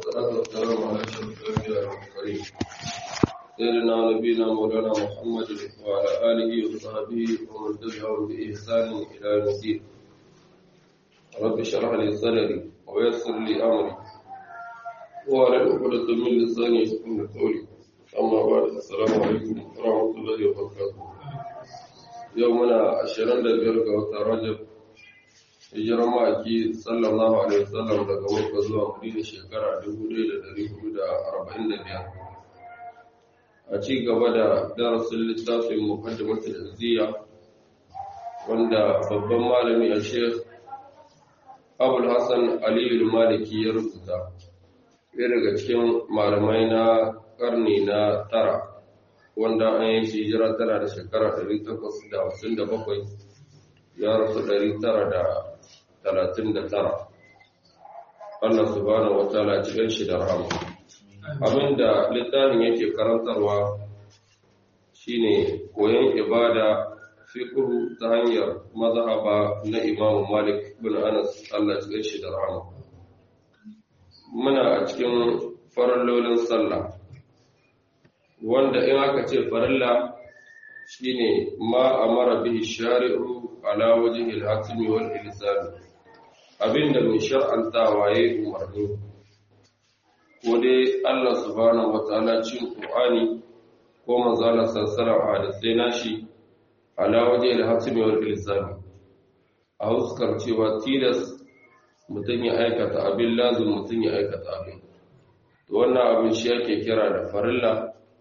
والصلاة والسلام على أشرف الأنبياء والمرسلين سيدنا ونبينا مولانا محمد وعلى آله وصحبه ومن تبعهم بإحسان إلى يوم الدين رب اشرح لي صدري ويسر لي أمري وعلى عقدة من لساني يفقهوا قولي أما بعد السلام عليكم ورحمة الله وبركاته يومنا عشرين لبيرك وترجب hijirar ma'aiki sallallahu alaihi wasallam daga makka zuwa madina shekara 1445 a ci gaba da darasin littafin muqaddimatul izziya wanda babban malami a sheikh abul hassan aliyu maliki ya rubuta ɗaya daga cikin malamai na karni na tara wanda an yi shi hijira tana da shekara 857 ya rasu 900 talatin da tara Allah subhanahu wa ta'ala cikin shi da rahama abinda littafin yake karantarwa shine koyon ibada fiqhu ta hanyar mazhaba na Imam Malik bin Anas Allah cikin shi da rahama muna a cikin farallolin sallah wanda in aka ce farilla shine ma amara bihi shari'u ala wajhi al-hatmi wal ilzam abinda mai shar'antawa ya yi umarni ko dai Allah subhanahu wataala cin Qur'ani ko manzala sallallahu alaihi wasallam nashi ala waje al-hasmi wal ilzam a huskar cewa tilas mutum ya aikata abin lazim mutum ya aikata abin to wannan abin shi yake kira da farilla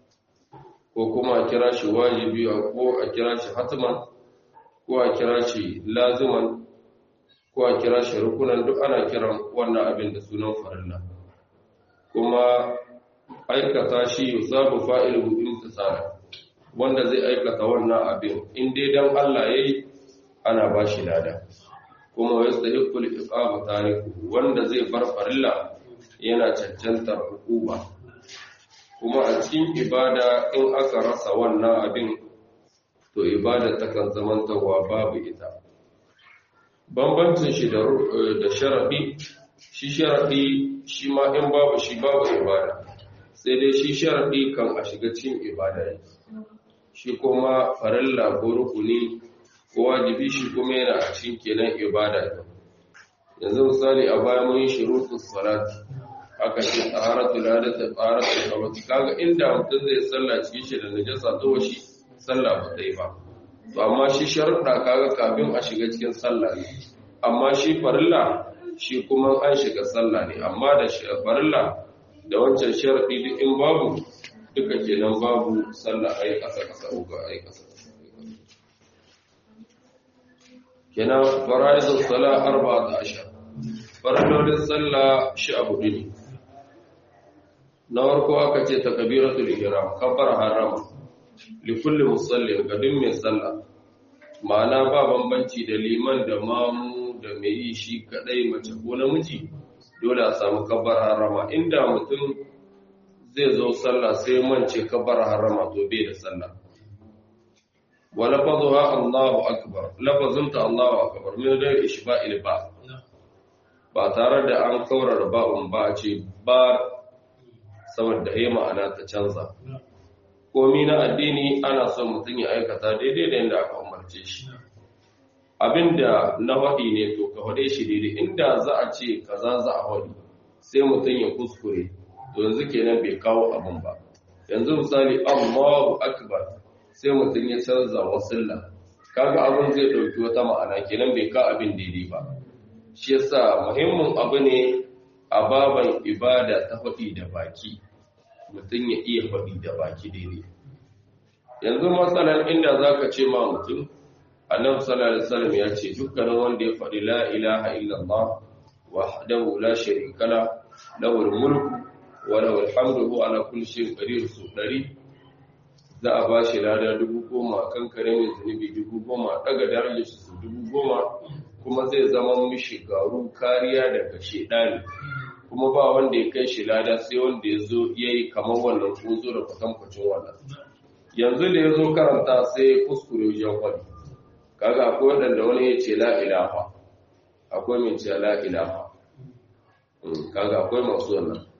ko kuma a kira shi wajibi ko a kira shi hatman ko a kira shi laziman ko a kira shi rukunan duk ana kiran wannan abin da sunan farilla kuma aikata shi yusabu fa'ilu imtisala wanda zai aikata wannan abin in dai dan Allah yayi ana ba shi lada kuma yastahiqu al-iqama tariku wanda zai bar farilla yana cancantar hukuma kuma a cikin ibada in aka rasa wannan abin to ibada takan zamantawa babu ita bambancin shi da sharaɗi shi sharaɗi shi ma in babu shi babu ibada sai dai shi sharaɗi kan a shiga cikin ibada ne shi kuma farilla ko rukuni ko wajibi shi kuma yana a cikin kenan ibada ne yanzu misali a baya mun yi shurutu salati aka ce taharatu ladata taharatu kawai kaga inda mutum zai sallah cikin shi da najasa to shi sallah ba ta yi ba to amma shi sharuɗa kaga kafin a shiga cikin sallah ne amma shi farilla shi kuma an shiga sallah ne amma da farilla da wancan sharaɗi duk in babu duka kenan babu sallah ai ƙasa ƙasa uga ai ƙasa kenan fara'izul salah arba'ata ashar farallolin sallah shi abu ne na farko aka ce takbiratul ihram kabbara harama likulli musallin ga duk mai sallah ma'ana ba bambanci da liman da mamu da mai yi shi kadai mace ko namiji dole a samu kabbar harama inda mutum zai zo sallah sai mance kabbar harama to bai da sallah wa lafazuha Allahu akbar lafazinta Allahu akbar min da ishba'il ba ba tare da an kaurara ba'un ba a ce ba saboda ya ma'ana ta canza komi na addini ana son mutum ya aikata daidai da yadda aka umarce shi abinda na haɗi ne to ka haɗe shi daidai inda za a ce kaza za a haɗi sai mutum ya kuskure to yanzu kenan bai kawo abin ba yanzu misali Allahu akbar sai mutum ya canza wasilla kaga abin zai ɗauki wata ma'ana kenan bai ka abin daidai ba shi yasa muhimmin abu ne a baban ibada ta haɗi da baki mutum ya iya faɗi da baki daidai yanzu matsalar inda za ka ce ma mutum annabi sallallahu alaihi wasallam ya ce dukkanin wanda ya faɗi la ilaha illallah wahdahu la sharika la lahul mulku wa lahul hamdu huwa ala kulli shay'in qadir su dari za a bashi lada dubu goma kan kare mai zunubi dubu goma daga darajar shi su dubu goma kuma zai zama mishi garu kariya daga shedani kuma ba wanda ya kai shi lada sai wanda ya zo ya yi kamar wannan ko zo da kwatankwacin wannan yanzu da ya zo karanta sai ya kuskure wajen wani kaga akwai waɗanda wani ya ce la'ilaha akwai mai ce la'ilaha kaga akwai masu wannan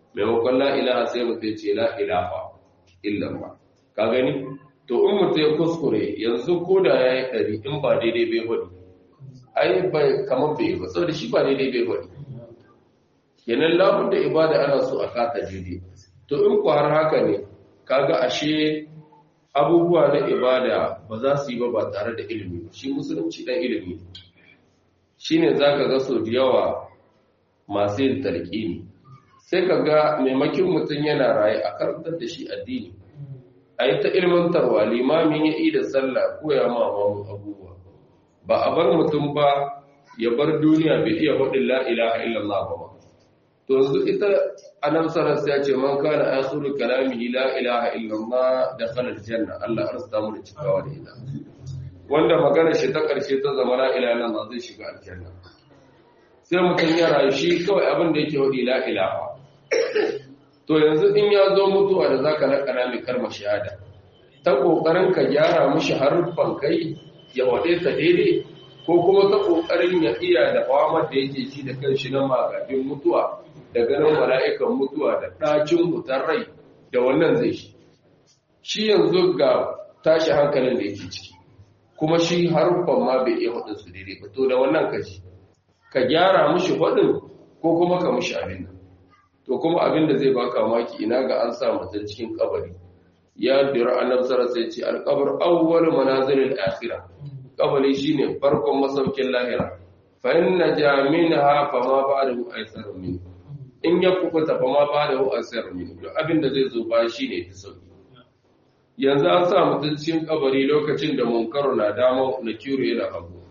maimakon la ilaha sai mutum ce la ilaha illallah ka gani to in mutum ya kuskure yanzu ko da ya yi ɗari in ba daidai bai faɗi ai bai kamar bai ba saboda shi ba daidai bai faɗi kenan labun da ibada ana so a kata daidai to in ku har haka ne kaga ashe abubuwa na ibada ba za su yi ba ba tare da ilimi shi musulunci ɗan ilimi shine zaka ga so da yawa masu yin talqini sai ka ga maimakin mutum yana raye a karantar da shi addini a yi ta ilmantarwa limamin ya yi da sallah ko ya mamamu abubuwa ba a bar mutum ba ya bar duniya bai iya faɗin la'ilaha illallah ba to yanzu ita anam saras ya ce man kana akhiru kalamihi la ilaha illallah da khalal janna Allah arsta mu da cikawa da ita wanda magana shi ta karshe ta zama la ilaha illallah zai shiga aljanna sai mutum ya rayu shi kawai abin da yake wadi la ilaha to yanzu in ya zo mutuwa da zaka lakana mai karma shahada ta kokarin ka gyara mishi haruffan kai ya wade ta daidai ko kuma ta kokarin ya iya da fawamar da yake ji da kanshi na magajin mutuwa da ganin mala'ikan mutuwa da ɗacin mutar rai da wannan zai shi shi yanzu ga tashi hankalin da yake ciki kuma shi haruffan ma bai iya faɗin su daidai ba to da wannan kaji ka gyara mishi faɗin ko kuma ka mishi abin nan to kuma abin da zai baka maki ina ga an sa mutum cikin kabari ya dira annabi sallallahu alaihi wasallam alqabr awwal manazilil akhirah kabari shine farkon masaukin lahira fa inna jaminha fa ma ba'dahu aysar min in ya kubuta fa ma ba'dahu aysar min abin da zai zo ba shine ta sauki yanzu an sa mutum cikin kabari lokacin da munkaru na dama na kiru yana hagu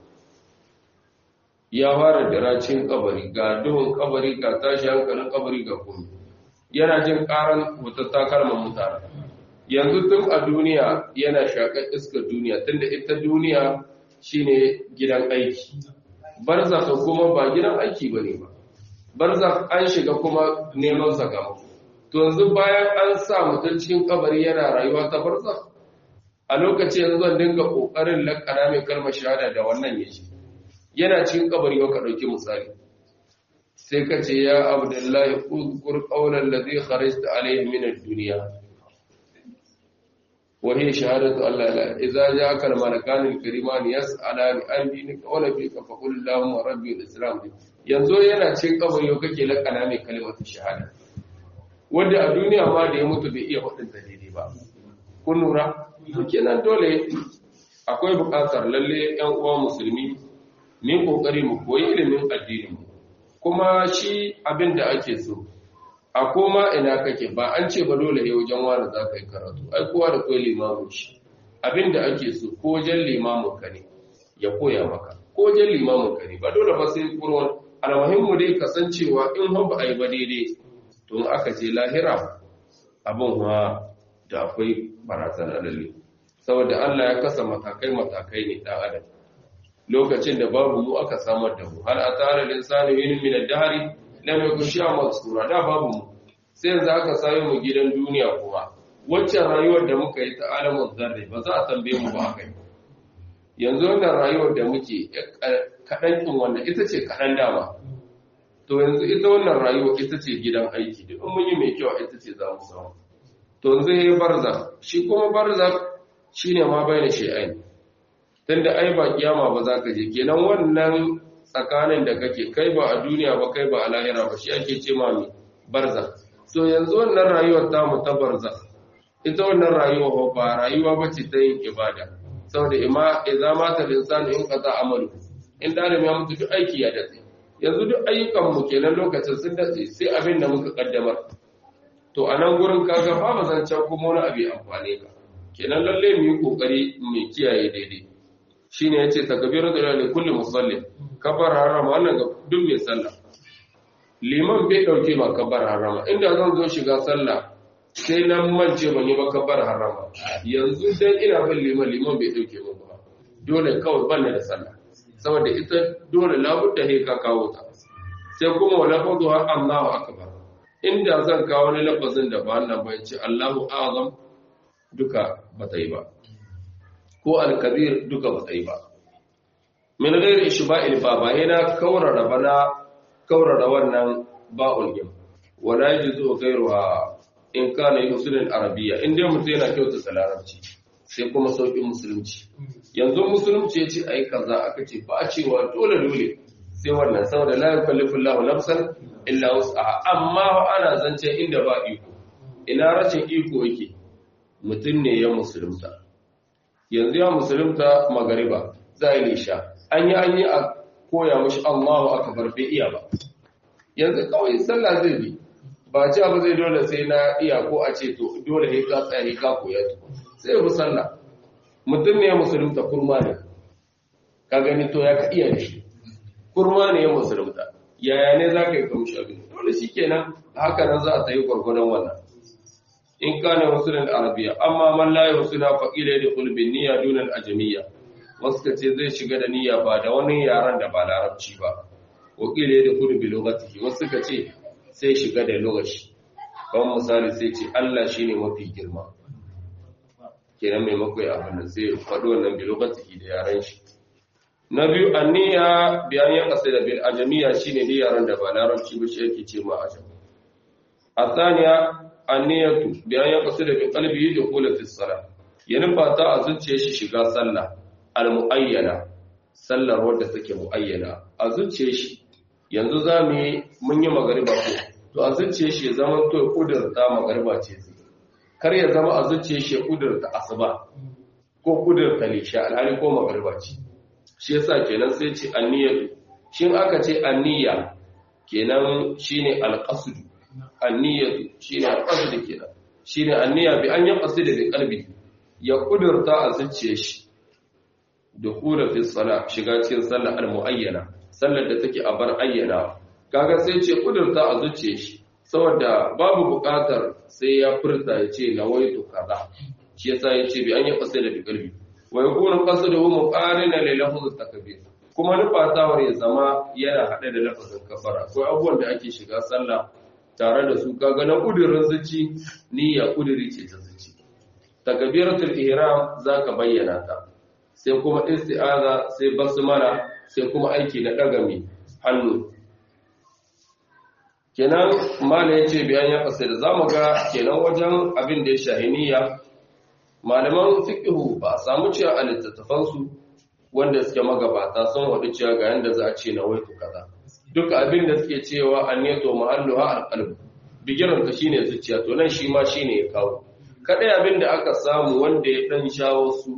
ya fara diracin kabari ga duhun kabari ga tashi hankalin kabari ga kome yana jin karan hutatta kalmar mutane yanzu tun a duniya yana shakar iskar duniya tunda ita duniya shine gidan aiki barzaka kuma ba gidan aiki bane ba barzak an shiga kuma neman sakamako to yanzu bayan an sa mutum cikin kabari yana rayuwa ta barzak a lokacin yanzu zan dinga kokarin lakana mai kalmar shahada da wannan yaji yana cikin kabari yau ka ɗauki misali sai ka ce ya abdullahi uzkur qawlan ladhi kharajta alayhi min ad-dunya wa hiya shahadatu alla la idza ja'aka al-malakan al-kariman yas'alani an dinika wa nabika fa qul allahumma rabbi al-islam yanzu yana cikin kabari yau kake lakana mai kalmar shahada wanda a duniya ma da ya mutu bai iya hudun ta daidai ba kun lura kenan dole akwai buƙatar lalle yan uwa musulmi mu kokari mu koyi ilimin addinin mu kuma shi abin da ake so a koma ina kake ba an ce ba dole ne wajen wani za ka yi karatu ai kowa da koyi limamin shi abin da ake so ko wajen limamin ka ne ya koya maka ko wajen limamin ka ne ba dole ba sai kurwan almuhimmu dai kasancewa in har ba a yi ba daidai to in aka je lahira abin ma da akwai barazana lalle saboda Allah ya kasa matakai matakai ne dan adam lokacin da babu mu aka samar da mu hal atara linsanu yin min ad-dahri lam yakun shay'an mazkura da babu mu sai yanzu aka same mu gidan duniya kuma waccan rayuwar da muka yi ta alamun zarri ba za a tambaye mu ba akai yanzu wannan rayuwar da muke kaɗan ɗin wannan ita ce kaɗan dama to yanzu ita wannan rayuwar ita ce gidan aiki da in mun yi mai kyau ita ce za mu samu to yanzu ya yi barza shi kuma barza shine ma bai da shi'ai tunda ai ba kiyama ba za ka je kenan wannan tsakanin da kake kai ba a duniya ba kai ba a lahira ba shi ake ce mami barza to yanzu wannan rayuwar ta mu ta barza ita wannan rayuwa ba rayuwa ba ce ta yin ibada saboda ima idza mata linsanu in qata amalu in da ya mutu duk aiki ya dace yanzu duk ayyukan mu kenan lokacin sun dace sai abin da muka kaddamar to a nan gurin kaga ba ba zan can kuma wani abu amfane ka kenan lalle mu yi kokari mu kiyaye daidai shine yace takbiratu lillahi kulli musalli kabar harama wannan ga duk mai sallah liman bai dauke ma kabar harama inda zan zo shiga sallah sai nan mance ban yi ba kabar harama yanzu dan ina bin liman liman bai dauke min ba dole kawai ban da sallah saboda ita dole labudda he ka kawo ta sai kuma wala fadu har Allahu akbar inda zan kawo wani lafazin da ba wannan ba ce Allahu azam duka ba ta yi ba ko al-kabir duka ba ta yi ba min ghairi ishba'il ba ba yana kaurara bana kaurara wannan ba'ul gim wala yajuzu ghayruha in kana yusulul arabiyya in dai mutum yana kyautata larabci sai kuma sauƙin musulunci yanzu musulunci ya ce ai kaza aka ce ba a cewa dole dole sai wannan saboda la yukallifu Allahu nafsan illa wus'aha amma ana zance inda ba iko ina rashin iko yake mutum ne ya musulunta yanzu ya musulunta magariba za yi nisha an yi an yi a koya mashi Allahu akbar bai iya ba yanzu kawai sallah zai bi ba ce abu zai dole sai na iya ko a ce to dole ne ka tsaya ka koya to sai ya sallah mutum ne ya musulunta kurma ne ka gani to ya ka iya da shi kurma ne ya musulunta yaya ne za ka yi kamshi abin dole shi kenan haka nan za a sayi gwargwadon wannan in kana musulun arabiya amma man la yusuna fa ila da qulbin niyya dun al ajamiyya wasu kace zai shiga da niyya ba da wani yaran da ba larabci ba wa ila da qulbi lughatihi wasu kace sai shiga da lughashi kan misali sai ce Allah shine mafi girma kenan mai makwai abin da sai faɗo wannan bi lughatihi da yaran shi na biyu anniya biyan ya kasa da bil ajamiyya shine da yaran da ba larabci ba shi yake ce ma ajam athaniya anniyatu biyan ya kasu da bin kalbi da kula fi sala ya nufa ta a zuciya shi shiga sallah al-mu'ayyana sallar wadda take mu'ayyana a zuciya shi yanzu za mu yi mun yi magariba ko to a zuciya shi ya zama to kudurta magariba ce zai kar ya zama a zuciya shi ya kudurta asuba ko kudurta lisha alhali ko magariba ce shi yasa kenan sai ce anniyatu shin aka ce anniya kenan shine al-qasd anniyatu shine al-qasd kenan shine anniya bi an yaqsid bi qalbi ya kudurta a zuciyar shi dukhula fi salat shiga cikin sallar al-muayyana sallar da take a bar ayyana kaga sai ce kudurta a zuciyar shi saboda babu buƙatar sai ya furta ya ce nawaitu kaza shi yasa ya ce bi an yaqsid bi qalbi wa yakunu qasduhu muqarina li lafz takbir kuma nufatawar ya zama yana hade da lafazin kafara akwai abubuwan da ake shiga sallah tare da su kaga na kudirin zuci niyya kudiri ce ta zuci takbiratul ihram zaka bayyana ta sai kuma isti'aza sai basmala sai kuma aiki na daga mai hannu kenan mala yace bayan ya fasira zamu ga kenan wajen abin da ya shahiniya malaman fiqhu ba samu cewa a littattafan su wanda suke magabata sun wadi cewa ga yanda za a ce na waitu kaza duk abin da suke cewa anniyato mahalluha alqalb bigiran ta shine zuciya to nan shi ma shine ya kawo kadai abin da aka samu wanda ya dan shawo su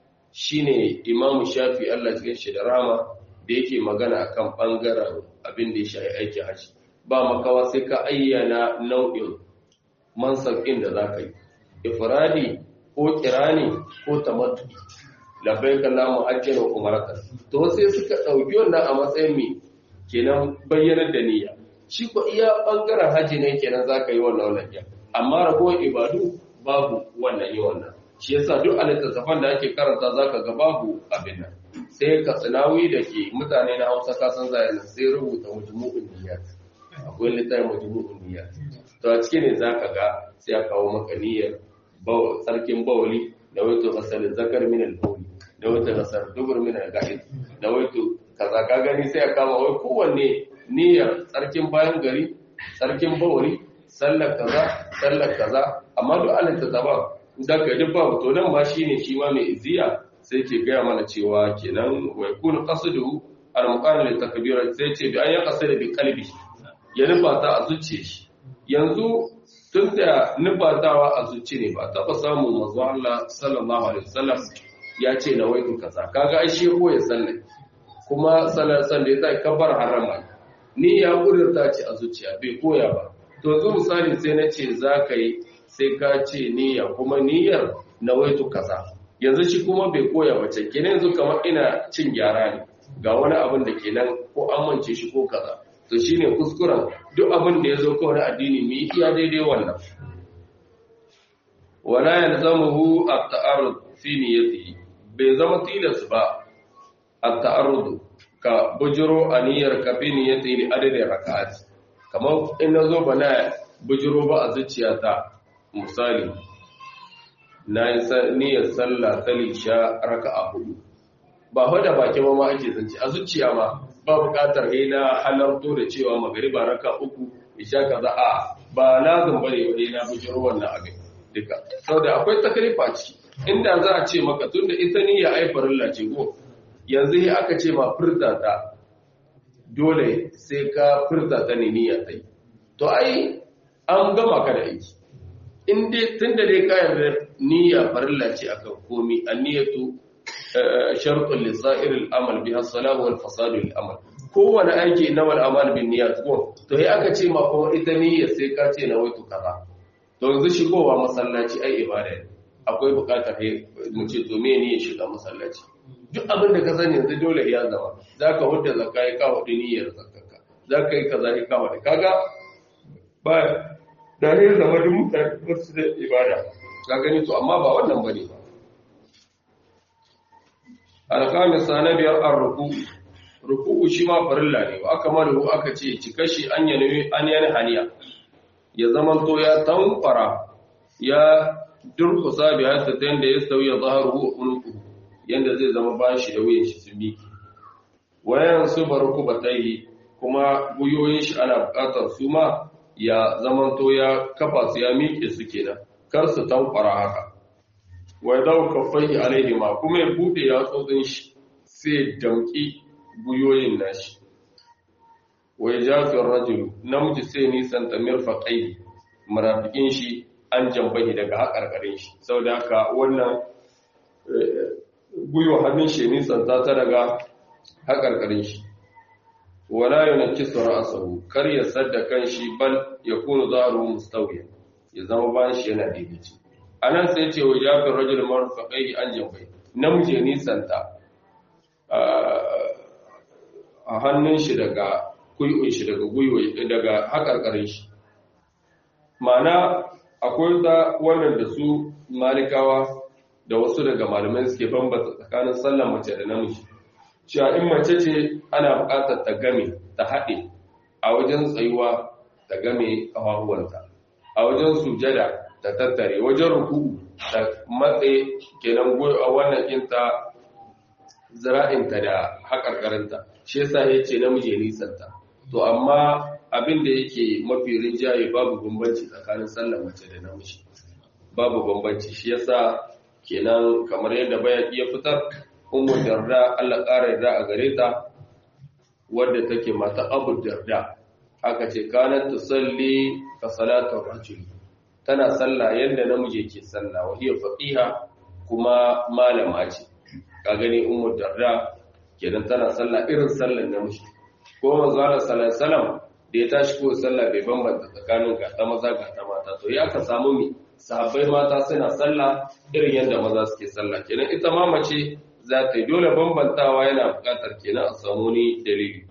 shine Imam Shafi Allah ya shi da rama da yake magana akan bangaren abin da ya shafi aikin haji ba makawa sai ka ayyana nau'in mansabin da zaka yi ifradi ko kirani ko tamattu labbaik Allahumma hajjan wa umratan to sai suka dauki wannan a matsayin me kenan bayyanar da niyya shi ko iya bangaren haji ne kenan zaka yi wannan wannan amma ragowar ibadu babu wannan yi wannan shi yasa duk a littattafan da ake karanta zaka ga babu abin nan sai ka tsinawi da ke mutane na Hausa ka san zai sai rubuta majmu'un niyyat akwai littafin majmu'un niyyat to a cikin ne zaka ga sai ya kawo maka niyyar sarkin bawli da wato asal zakar min al-bawli da wato asal dubur min al-ga'id da wato kaza ka gani sai ya kama wai kowanne niyyar tsarkin bayan gari tsarkin bawli sallar kaza sallar kaza amma duk alin ta zaba daga duk babu to nan ma shine shi ma mai iziya sai ke gaya mana cewa kenan wa yakunu qasduhu al-muqabil li takbira sai ce bi an yaqsida bi qalbi ya nufata a zuciye shi yanzu tun da nufatawa a zuci ne ba taba samu manzo Allah sallallahu alaihi wasallam ya ce na waitu kaza kaga ai shi ko ya sallai kuma sallar sallai zai kabar harama ni ya kudurta ce a zuciya bai koya ba to zu misali sai na ce za ka yi sai ka ce niyya kuma niyyar na waitu kaza yanzu shi kuma bai koya ba ce kenan yanzu kamar ina cin gyara ne ga wani abin da kenan ko amince shi ko kaza to shine kuskuren duk abin da ya zo kawai na addini mu yi iya daidai wannan wala yalzamuhu at-ta'arrud fi niyyatihi bai zama tilas ba at-ta'arrud ka bujuro aniyar ka fi niyyatihi li adadin raka'at kamar in nazo bana bujuro ba a zuciyata misali na yi niyyar sallah ta lisha raka'a hudu ba hoda baki ma ma ake zance a zuciya ma ba buƙatar he na halarto da cewa magariba raka uku isha kaza a ba lazim bane wani na bujiro wannan abin duka saboda akwai takalifa ciki inda za a ce maka tunda ita niyya ai farilla ce ko yanzu sai aka ce ma furta ta dole sai ka furta ta ne niyya ta yi to ai an gama ka da aiki in dai tunda dai ka yarda niyya farilla ce akan komi anniyatu shartun lisa'ir al'amal biha as-salahu wal fasadu al-amal kowane aiki innamal a'mal bin niyyat ko to sai aka ce ma kuma ita niyya sai ka ce na waitu kaza to yanzu shigowa masallaci ai ibada ne akwai bukatar mu ce to me ne shiga masallaci duk abin da ka sani yanzu dole ya zama zaka hudda zakka ya kawo niyyar zakka zaka yi kaza ya kawo kaga ba da ne zama duk mutane su da ibada ka gani to amma ba wannan bane ba alqamisa na biyar ar-ruku ruku shi ma farilla ne aka malu aka ce cika shi an yana an yana haniya ya zaman to ya tankwara ya durkusa bi hasa ta yanda ya sauya zaharu wa unuku yanda zai zama bayan shi da wuyan shi su miki wayan su barku batai kuma guyoyin shi ana bukatar su ma ya zaman to ya kafa su ya miƙe su kenan kar su tankwara haka wa dau kaffai alaihi ma kuma ya bude ya tsotsin shi sai damki guyoyin nashi wa yajafi ar-rajulu namiji sai nisan ta mirfaqai marafikin shi an jambahi daga haƙarƙarin shi saboda haka wannan guyo hannun shi nisan ta ta daga haƙarƙarin shi wala yunkisu ra'sahu kar ya sadda kan shi bal yakunu zaharu mustawiyan ya zama bayan shi yana daidaici anan sai ce wa yajafi ar-rajulu marfaqai an jambahi namiji nisan ta a hannun shi daga kuyun shi daga gwiwa daga haƙarƙarin shi ma'ana akwai ta wannan da su malikawa da wasu daga malamai suke bambata tsakanin sallan mace da namiji cewa in mace ce ana buƙatar ta game ta haɗe a wajen tsayuwa ta game ƙafafuwanta a wajen sujada ta tattare wajen ruku'u ta matse kenan a wannan kinta zira'inta da haƙarƙarinta shi yasa ya ce namiji nisanta to amma abin da yake mafi rinjaye babu bambanci tsakanin sallar mace da namiji babu bambanci shi yasa kenan kamar yadda bayan iya fitar ummu darda Allah ƙara yarda a gare ta wadda take mata abu darda aka ce kanat tusalli ka salatu rajul tana sallah yadda namiji yake sallah wa hiya faqiha kuma malama ce ka gani ummu darda kenan tana sallah irin sallar namiji ko manzo Allah sallallahu alaihi wasallam da ya tashi ko sallah bai bambanta tsakanin ga ta maza ga ta mata to ya ka samu mi sahabbai mata suna sallah irin yadda maza suke sallah kenan ita ma mace za ta yi dole bambantawa yana buƙatar kenan a samu ni dalili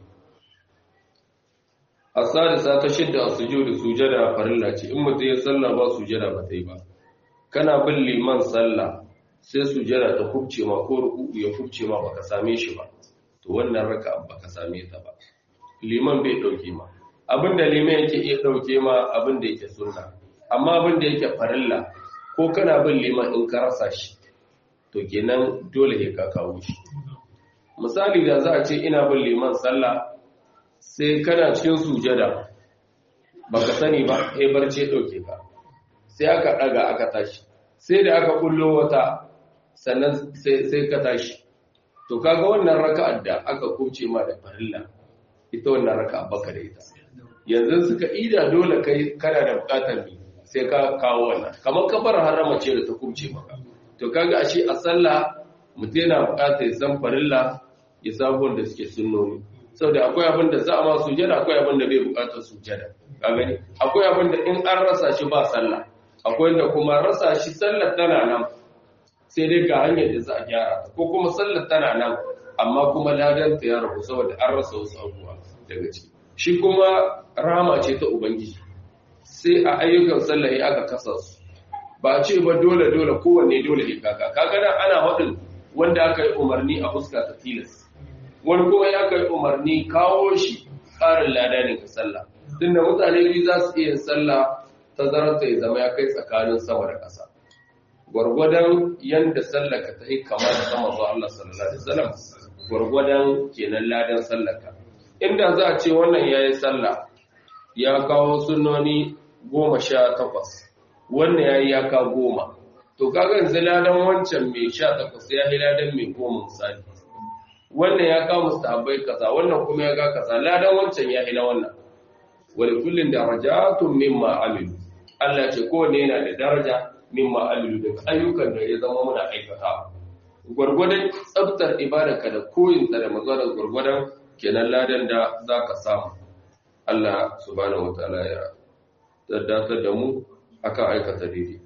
asadisa ta shidda sujudu sujada farilla ce in mutum ya sallah ba sujada ba ta yi ba kana bin liman sallah sai sujada ta kubce ma ko ruku'u ya kubce ma baka same shi ba to wannan raka baka same ta ba liman bai dauke ma abinda liman yake iya dauke ma abinda yake sunna amma abinda yake farilla ko kana bin liman in ka rasa shi to kenan dole ne ka kawo shi misali da za a ce ina bin liman sallah sai kana cikin sujada baka sani ba sai barce dauke ka sai aka daga aka tashi sai da aka kullo wata sannan sai ka tashi to kaga wannan raka'ar da aka kuce ma da farilla ita wannan raka'a baka da ita yanzu suka ida dole kai kana da bukatar ne sai ka kawo wannan kamar kafar harama ce da ta kuce maka to kaga ashe a sallah mutum yana bukatar ya san farilla ya samu wanda suke sunnoni saboda akwai abin da za a ma sujada akwai abin da bai bukatar sujada ka gani akwai abin da in an rasa shi ba sallah akwai da kuma rasa shi sallar tana nan sai dai ga hanyar da za a gyara ko kuma sallar tana nan amma kuma ladanta ya rabu saboda an rasa wasu abubuwa daga ciki shi kuma rama ce ta ubangiji sai a ayyukan sallah ya aka kasa su ba a ce ba dole dole kowanne dole ne kaka kaga nan ana hadin wanda aka yi umarni a fuska ta tilas wani kuma ya aka yi umarni kawo shi tsarin lada ne ga sallah tunda mutane biyu za su iya sallah tazararta ya zama ya kai tsakanin sama da ƙasa gwargwadon yadda sallaka ta yi kama da sama zuwa Allah sallallahu alaihi wasallam gwargwadon kenan ladan sallaka inda za a ce wannan yayi sallah ya kawo sunnoni goma sha takwas wannan ya yi ya ka goma to kaga yanzu ladan wancan mai sha takwas ya yi ladan mai goma misali wannan ya kawo mustahabbai kaza wannan kuma ya ga kaza ladan wancan ya yi na wannan wani kullum darajatun mimma amilu Allah ce kowane yana da daraja mimma amilu daga ayyukan da ya zama muna aikata gwargwadon tsabtar ibadarka da koyinta da mazalar gwargwadon kenan ladan da za ka samu Allah subhanahu wataala ya daddatar da mu akan aikata daidai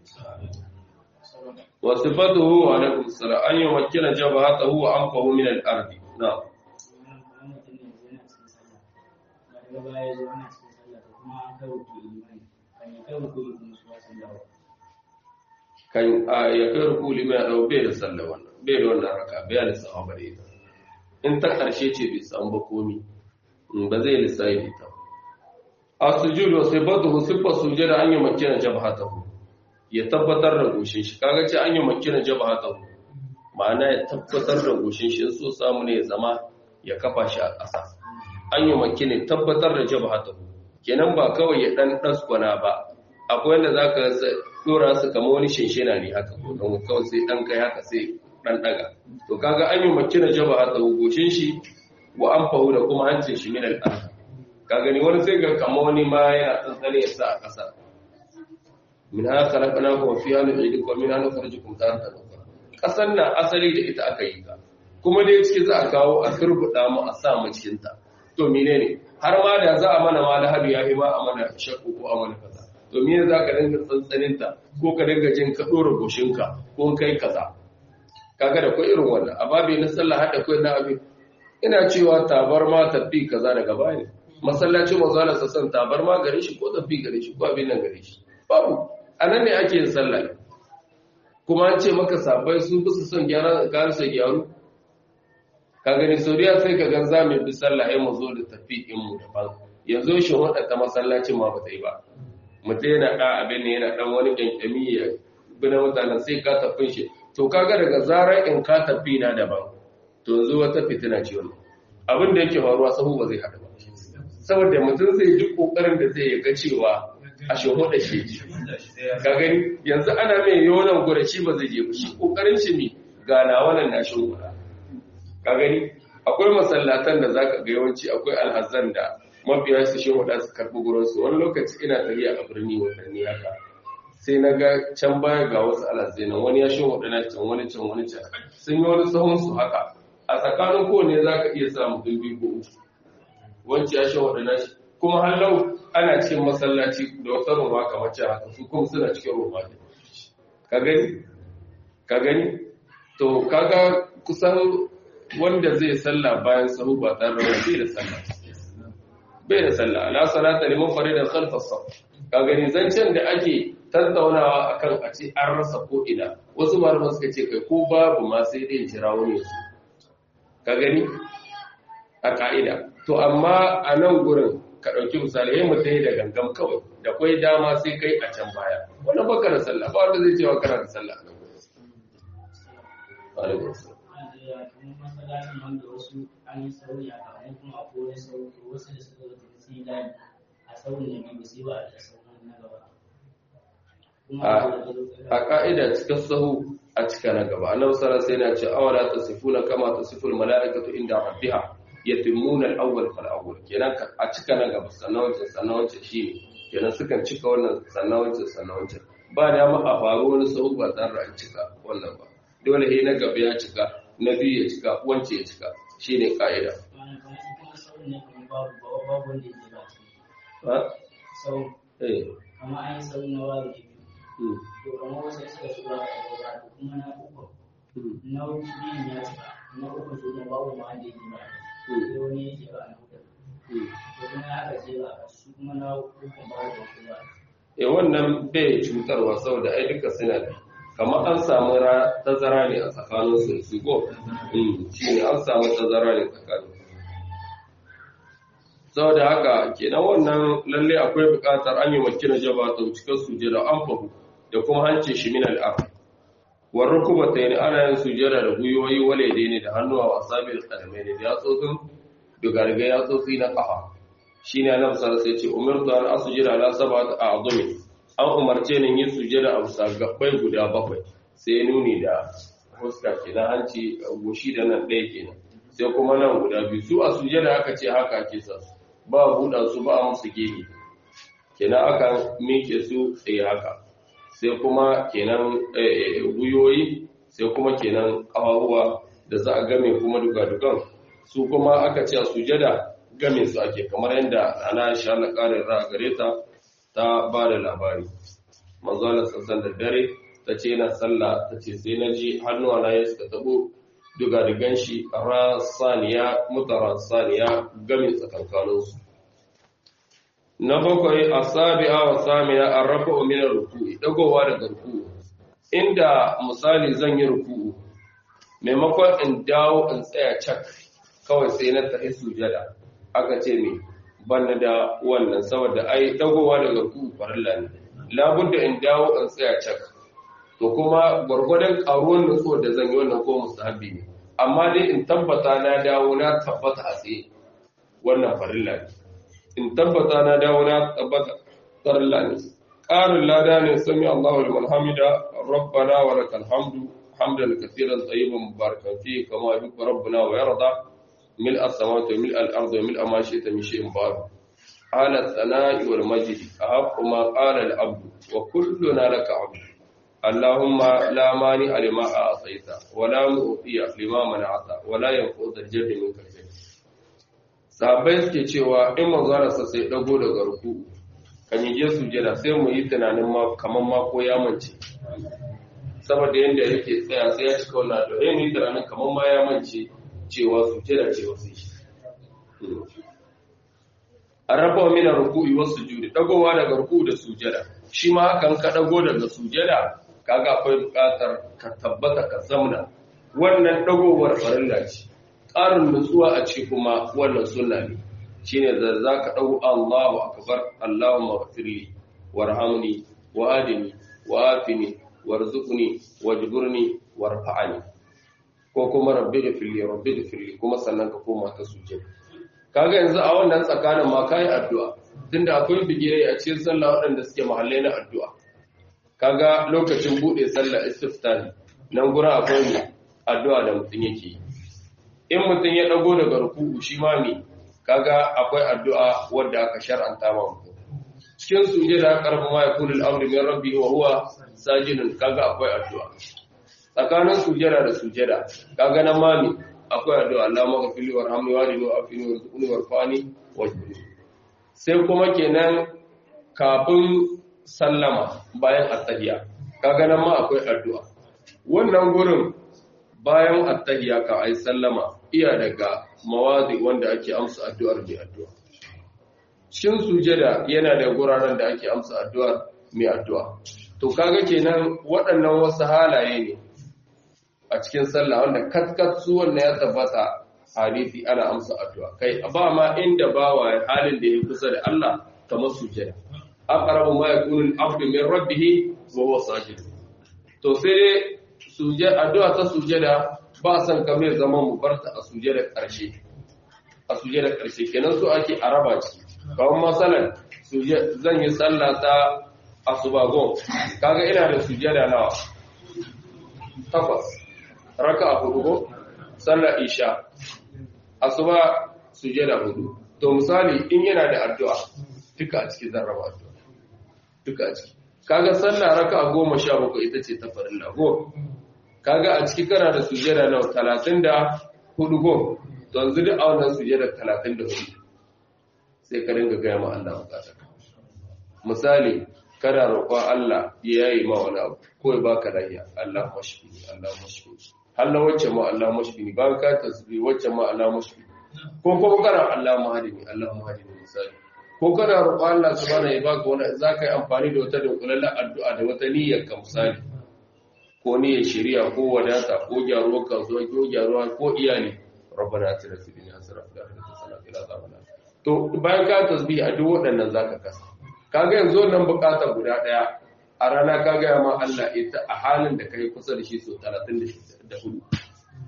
wa sifatuhu wa alaikum salam an yumakkina jabhatahu wa anfahu min al-ard na'am kan ya kai ruku liman ya dau bai da sallah wannan bai da wannan raka bai da sawa bare ita in ta karshe ce bai samu ba komi ba zai lissafi da ita a sujudu sai badu sifa sujada an yi makina jabhatahu ya tabbatar da goshin shi kaga ce an yi makina jabhatahu ma'ana ya tabbatar da goshin shi so samu ne ya zama ya kafa shi a ƙasa an yi makina tabbatar da jabhatahu kenan ba kawai ya dan daskwana ba akwai wanda zaka dora su kama wani shinshina ne haka ko don kawai sai dan kai haka sai dan daga to kaga an yi makina jabhatahu goshin shi wa an fahu da kuma hancin shi min al-ard ka gani wani sai ga kama wani ma yana tsantsane ya sa a ƙasa min ha khalaqna wa fiha nu'idukum wa min ha nukhrijukum taratan ukhra ƙasar nan asali da ita aka yi ta kuma dai ciki za a kawo a turbuda mu a sa mu cikin ta to menene har ma da za a mana ma lahabi ya yi ma a mana shakku ko a mana kaza to me za ka dinga tsantsanin ta ko ka dinga jin ka dora goshinka ko kai kaza kaga da kai irin wannan a babi na sallah hada kai na abin ina cewa tabarma tafi kaza daga baya masallacin mazala sassan tabarma gare shi ko tafi gare shi ko abin nan gare shi babu anan ne ake yin sallah kuma an ce maka sabai sun bi su son gyara garsa gyaru ka gani soriya sai ka gan zamu bi sallah ai mu zo da tafi in mu daban yanzu shi wanda ta masallacin ma ba ta yi ba mutum yana da abin ne yana dan wani kankami ya bi na mutanen sai ka tafin shi to kaga daga zarar in ka tafi na daban to yanzu wata fitina ce wannan abin da yake faruwa sahu ba zai haɗu ba saboda mutum zai ji kokarin da zai ga cewa a shehu da shi ka gani yanzu ana mai yonan gura shi ba zai je ba shi kokarin shi mi gana wannan na shi gura ka gani akwai masallatan da zaka ga yawanci akwai alhazan da mafiya su shehu da su karbi gurin su wani lokaci ina tafiya a birni watanni haka sai na ga can baya ga wasu alhazai nan wani ya shehu da na can wani can wani can sun yi wani sahun su haka a tsakanin kowane za ka iya samu ɗin biyu ko uku wancan ya shehu da na shi kuma hallau ana cikin masallaci da wata roma kamar can haka su kuma suna cikin roma ne ka gani ka gani to kaga kusan wanda zai salla bayan sahu ba tare da bai da sallah bai da sallah ala salata liman farida khalfa saf ka gani zancen da ake tattaunawa akan a ce an rasa ko ina wasu malaman suka ce kai ko babu ma sai dai jira wani su ka gani a ka'ida to amma a nan gurin ka ɗauki misali yin mutum da gangam kawai da kwai dama sai kai a can baya wani baka da sallah ba wanda zai cewa kana da sallah a nan gurin a ka'ida cikin sahu a cika na gaba annabi sallallahu alaihi wasallam sai na ce awala tasifuna kama tasiful malaikatu inda rabbiha yatimmuna al-awwal fal awwal kenan a cika na gaba sannan wancan sannan wancan shine kenan sukan cika wannan sannan wancan sannan wancan ba da ma a faru wani sahu ba tare da an cika wannan ba dole he na gaba ya cika na biyu ya cika wancan ya cika shine ka'ida eh amma an yi sau na wari to kamar wasu suka shiga a gaba kuma na uku na biyun ya cika na uku su ne babu ma wanda yake ba sai wani yake ba na uku to kuma ya aka ce ba su kuma na uku babu da kowa e wannan bai cutarwa saboda ai duka suna bi kamar an samu tazara ne a tsakanin su su go shi ne an samu tazara ne tsakanin saboda haka kenan wannan lalle akwai buƙatar an yi makina jaba ta cikin sujada an fahu da kuma hancin shi min al'ar war rukubata ne ana yin sujada da guyoyi wale dai ne da hannuwa wa sabil qadamai ne da yatsotsin dugarga yatsotsi na kafa shine annabi sallallahu alaihi wasallam ya ce umirtu an asjuda ala sab'ati a'zumi an umarce ni yin sujada a bisa gabbai guda bakwai sai nuni da fuska kenan hanci goshi da nan ɗaya kenan sai kuma nan guda biyu su a sujada aka ce haka ake sa ba buɗa su ba musu gehe kenan aka miƙe su tsaye haka sai kuma kenan guyoyi sai kuma kenan ƙawaruwa da za a game kuma duka-dukan su kuma aka ce a sujada game su ake kamar yadda ana sha na ƙarin ra gare ta ta ba da labari manzalar sassan da dare ta ce yana sallah ta ce sai na ji hannuwa na ya suka tabo duga da ganshi rasaniya mutara saniya game tsakankaninsu na bakwai a sabi'a wa samiya an rafa ominar ruku'i dagowa daga ruku'u inda misali zan yi ruku'u maimakon in dawo in tsaya cak kawai sai na tafi sujada aka ce me banna da wannan saboda ai dagowa daga ruku'u farilla ne labudda in dawo in tsaya cak to kuma gwargwadon karuwan nutsuwar da zan yi wannan ko mustahabi ne amma dai in tabbata na dawo na tabbata a tsaye wannan farilla ne in tabbata na dawo na tabbata farilla ne ƙarin lada ne sami Allahu liman hamida rabbana wa lakal hamdu hamdan katsiran tayyiban mubarakan fi kama yuhibbu rabbuna wa yarda mil as-samawati wa mil al-ardi wa mil ma shi'ta min shay'in ba'd ala as-sana'i wal majdi ahaqqu ma qala al-abdu wa kulluna laka 'abdu اللهم لا مانع لما أعطيت ولا مؤتي لما منعت ولا ينفع ذا الجد منك الجد sahabbai suke cewa in manzararsa sai dago daga ruku kan yi je sujada sai mu yi tunanin ma kaman ma ko ya mance saboda yanda yake tsaya sai ya cika wannan to eh mu yi tunanin kaman ma ya mance cewa sujada ce wasu shi an raba mina ruku'i wasu sujudi dagowa daga ruku da sujada shi ma hakan ka dago daga sujada kaga akwai bukatar ka tabbata ka zamna wannan dagowar farilla ce ƙarin nutsuwa a ce kuma wannan sunna ne shine da zaka dago Allahu akbar Allahumma ighfirli warhamni wa adini wa afini warzuqni wajburni warfa'ani ko kuma rabbi ghfirli rabbi ghfirli kuma sannan ka koma ta sujjada kaga yanzu a wannan tsakanin ma kai addu'a tunda akwai bigire a cikin sallah waɗanda suke mahallai na addu'a kaga lokacin bude sallah istiftani nan gura akwai mu addu'a da mutum yake yi in mutum ya dago daga ruku'u shi ma ne kaga akwai addu'a wanda aka shar'anta ma mutum cikin sujada karfa ma yakunu al-amru min rabbi wa huwa sajidun kaga akwai addu'a tsakanin sujada da sujada kaga nan ma ne akwai addu'a Allah maghfirli warhamni wahdini wa'afini warzuqni warfani wajbirni sai kuma kenan kafin sallama bayan attahiyya kaga nan ma akwai addu'a wannan gurin bayan attahiyya ka ai sallama iya daga mawazi wanda ake amsa addu'ar mai addu'a cikin sujada yana da guraren da ake amsa addu'ar mai addu'a to kaga kenan waɗannan wasu halaye ne a cikin sallah wanda katkat su wanda ya tabbata hadisi ana amsa addu'a kai ba ma inda bawa halin da ya kusa da Allah kamar sujada aqrabu ma yakunu al-abdu min rabbih wa huwa sajid to sai dai sujada addu'a ta sujada ba san kamar zaman mu barta a sujada karshe a sujada karshe kenan so ake araba ci kawai masalan zan yi sallah ta asuba gon kaga ina da sujada nawa takwas raka a hudu sallar isha asuba sujada hudu to misali in yana da addu'a duka a ciki zan raba addu'a duka a ciki kaga sallar raka a goma sha bakwai ita ce ta farin lago kaga a ciki kana da sujada na talatin da hudu go to yanzu duk a wannan sujada talatin da hudu sai ka dinga gaya ma Allah bukatar misali kana roƙon Allah ya yi ma wani abu ko ya baka lafiya Allah mashfi Allah mashfi Allah wacce ma Allah mashfi ba ka tasbih wacce ma Allah mashfi ko ko kana Allah mahadini Allah mahadini misali ko kana roƙon Allah subhanahu ya baka wani zaka yi amfani da wata dunkulallen addu'a da wata niyyar ka misali ko niyyar shari'a ko wadata ko gyaruwar kasuwa ko gyaruwa ko iyali rabbana atina fid dunya hasanatan wa fil akhirati hasanatan to bayan ka tasbih a duk waɗannan zaka kasa kaga yanzu wannan bukata guda daya a rana ka gaya ma Allah ita a halin da kai kusa da shi so 34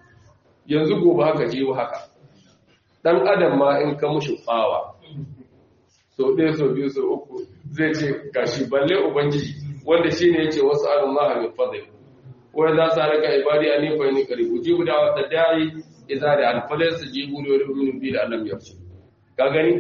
yanzu gobe haka je haka dan adam ma in ka mushi bawa so ɗaya so biyu so uku zai ce gashi balle ubangiji wanda shine yace wasu Allah min fadl wa idza saraka ibadi ani fa inni qarib ujibu da'wata da'i idza da alfalas jibu li yu'minu bi alam yarshu ka gani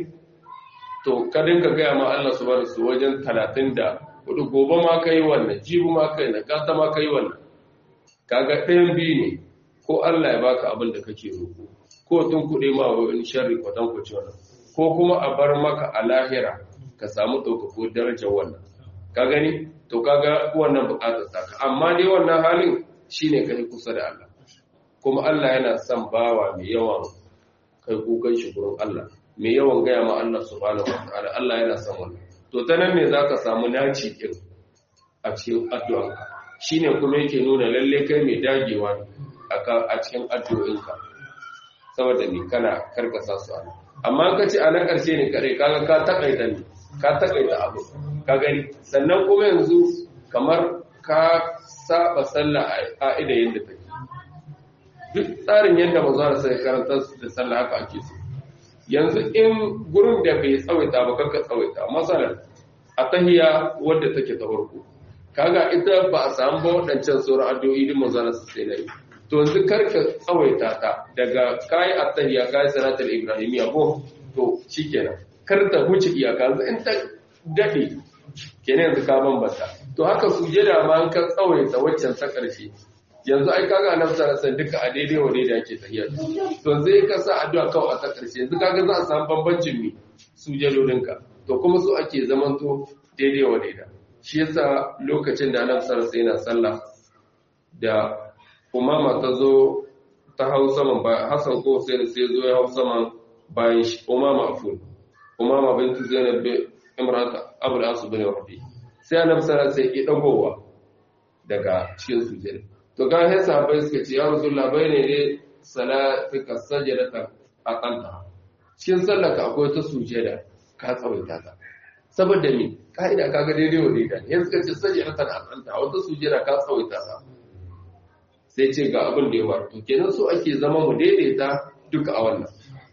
to ka dinga gaya ma Allah subhanahu su wajen 34 gobe ma kai wannan jibu ma kai na gata ma kai wannan kaga ɗayan biyu ne ko Allah ya baka abin da kake roƙo ko tun kuɗe ma wani sharri kwatan ku wannan ko kuma a bar maka a lahira ka samu ɗaukako darajar wannan ka gani to kaga wannan buƙatar saka amma dai wannan halin shine kai kusa da Allah kuma Allah yana son bawa mai yawan kai kukan shi gurin Allah mai yawan gaya ma Allah subhanahu wataala Allah yana son wannan to ta nan ne zaka samu naci din a cikin addu'anka shine kuma yake nuna lalle kai mai dagewa a cikin addu'o'inka saboda ni kana karkasa su ana amma ka ce a na ƙarshe ne kare kaga ka takaita ne ka takaita abu ka gani sannan kuma yanzu kamar ka saba sallah a ƙa'ida yadda take duk tsarin yadda ba za sai karanta da sallah haka ake so yanzu in gurin da bai tsawaita ba kanka tsawaita masalan a tahiya wadda take ta farko kaga ita ba a samu ba waɗancan sauran addu'o'i din manzana su sai nayi to yanzu karka tsawaita ta daga kai at-tahiyya kai salatul ibrahimiyya ko to shikenan kar ta huce iyaka yanzu in ta dade kenan yanzu ka bambata to haka sujada ma an ka tsawaita waccan ta karshe yanzu ai kaga annabi sallallahu alaihi duka a daidai wa daidai ake tahiyya to zai ka sa addu'a kawai a ta karshe yanzu kaga za a samu bambancin mi sujadodinka to kuma su ake zamanto daidai wa daidai shi yasa lokacin da annabi sallallahu alaihi yana sallah da umama ta zo ta hau saman ba Hassan ko sai sai zo ya hau saman bayan shi umama afun umama bintu zainab bin imrat abul as bin rabi sai annabi sallallahu alaihi ya dagowa daga cikin sujada to ga sai sahabbai suka ce ya rasulullah bayne ne salatika sajdata aqanta cikin sallarka akwai ta sujada ka tsawaita ta saboda me ka'ida kaga daidai wa daidai yanzu ka ce sajdata aqanta wata sujada ka tsawaita ta sai ce ga abin da ya faru to kenan so ake zama mu daidaita duka a wannan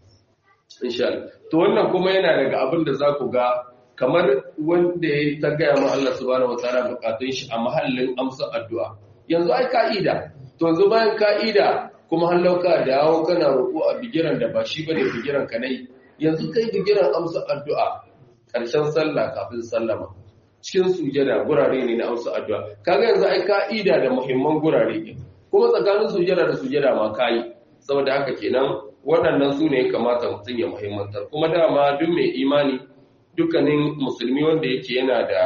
insha Allah to wannan kuma yana daga abin da za ku ga kamar wanda ya ta gaya ma Allah subhanahu wataala bukatun shi a mahallin amsa addu'a yanzu ai ka'ida to yanzu bayan ka'ida kuma hallauka da yawo kana roƙo a bigiran da ba shi bane bigiran ka nai yanzu kai bigiran amsa addu'a ƙarshen sallah kafin sallama cikin sujada gurare ne na amsa addu'a kaga yanzu ai ka'ida da muhimman gurare ne kuma tsakanin sujada da sujada ma kayi saboda haka kenan waɗannan su ne kamata mutum ya muhimmantar kuma dama duk mai imani dukkanin musulmi wanda yake yana da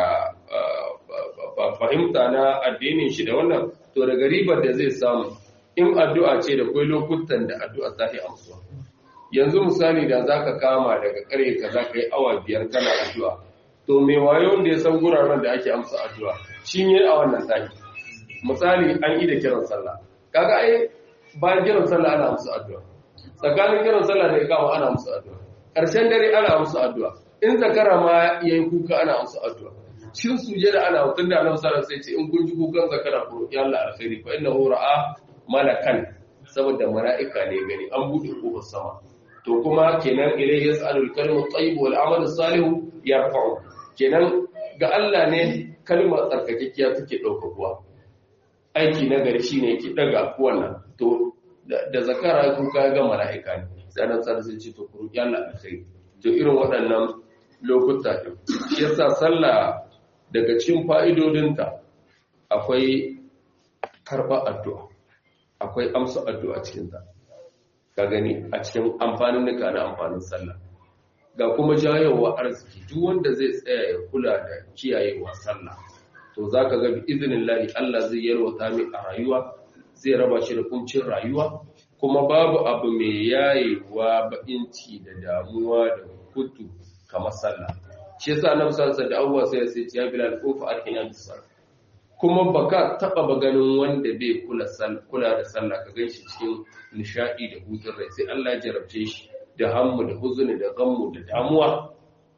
fahimta na addinin shi da wannan to daga ribar da zai samu in addu'a ce da kwai lokutan da addu'a ta yi amsuwa yanzu misali da za ka kama daga ƙarfe ka za ka yi awa biyar kana addu'a to mai wayo wanda ya san guraren da ake amsa addu'a shi ne a wannan taki misali an yi da kiran sallah kaga ai bayan kiran sallah ana musu addu'a tsakanin kiran sallah da kama ana musu addu'a ƙarshen dare ana musu addu'a in zakara ma yayi kuka ana musu addu'a shin sujada ana hutun da Annabi sallallahu alaihi wasallam sai ce in kun ji kukan zakara ko ya Allah alkhairi fa innahu ra'a malakan saboda mala'ika ne gani an bude kofar sama to kuma kenan ilayhi yas'alul kalimu tayyib wal amalu salihu yarfa'u kenan ga Allah ne kalmar tsarkakekkiya take ɗaukakuwa aiki na gari shi ne ki daga wannan to da zakara kuka ga mala'ika ne sai nan sai sai ce to ku roki Allah alkhairi to irin waɗannan lokuta din shi yasa sallah daga cikin fa'idodinta akwai karba addu'a akwai amsa addu'a cikin ta ka gani a cikin amfanin nika na amfanin sallah ga kuma jayowa arziki duk wanda zai tsaya ya kula da kiyayewa sallah to za ka ga izinin lahi Allah zai yalwata mai a rayuwa zai raba shi da kuncin rayuwa kuma babu abu mai yayewa ba'inci da damuwa da kutu kamar sallah shi yasa annabi sallallahu alaihi wasallam da sai ya bilal kofa arkina bisal kuma baka taba ba ganin wanda bai kula kula da sallah ka ganshi cikin nishadi da hutun rai sai Allah ya jarabce shi da hammu da huzuni da gammu da damuwa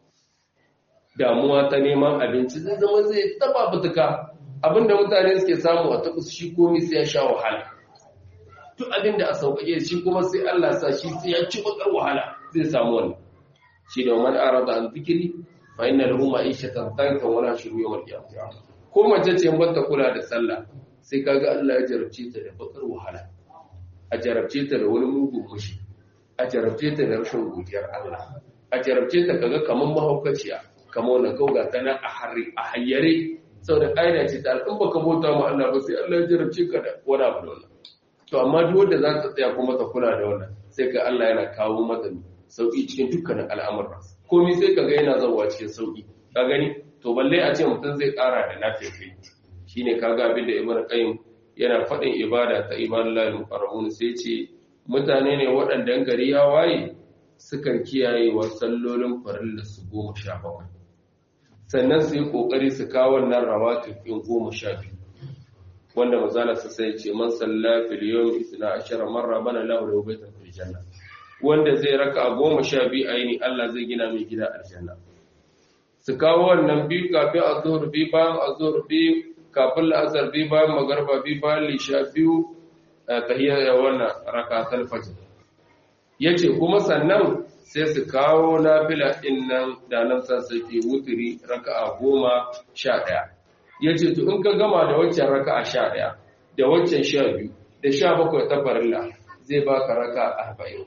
damuwa ta neman abinci zai zama zai taba fituka abinda mutane suke samu a taɓa shi komi sai ya sha wahala duk abinda a sauƙaƙe shi kuma sai Allah sa shi sai ya ci bakar wahala zai samu wannan shi da man arada an zikiri fa inna lahu ma'ishatan tankan wala shuru yawmal qiyamah ko mace ce ban ta kula da sallah sai kaga Allah ya jarabce ta da bakar wahala a jarabce ta da wani mugun mushi a jarabce ta da rashin godiyar Allah a jarabce ta kaga kaman mahaukaciya kamar wannan kauga ta nan a harri a hayyare saboda ƙa'ida ce ta alƙan baka bauta ma Allah ba sai Allah ya jarabce ka da wani abu da wannan to amma duk wanda za ta tsaya kuma ta kula da wannan sai ka Allah yana kawo mata sauki cikin dukkanin al'amura komai sai ka ga yana zawa cikin sauki ka gani to balle a ce mutum zai ƙara da lafiya shine kaga abin da Ibn Qayyim yana faɗin ibada ta ibadallahi muqarrabun sai ce mutane ne waɗanda gari ya waye sukan kiyaye wa sallolin farilla su goma sha bakwai sannan su yi ƙoƙari su kawo wannan rawatib ɗin goma sha biyu wanda mazala su sai ce man salla fil yawm isna ashara marra bana lahu lahu baytan fil janna wanda zai raka a goma sha biyu aini Allah zai gina mai gida aljanna su kawo wannan biyu kafin azhur biyu bayan azhur biyu kafin la'asar biyu bayan magarba biyu bayan lisha biyu tahiyyar wannan rakatul fajr yace kuma sannan sai su kawo nafila ɗin nan da nan san suke wuturi raka'a goma sha ɗaya ya ce to in ka gama da waccan raka'a sha ɗaya da waccan sha biyu da sha bakwai ta farilla zai baka raka arba'in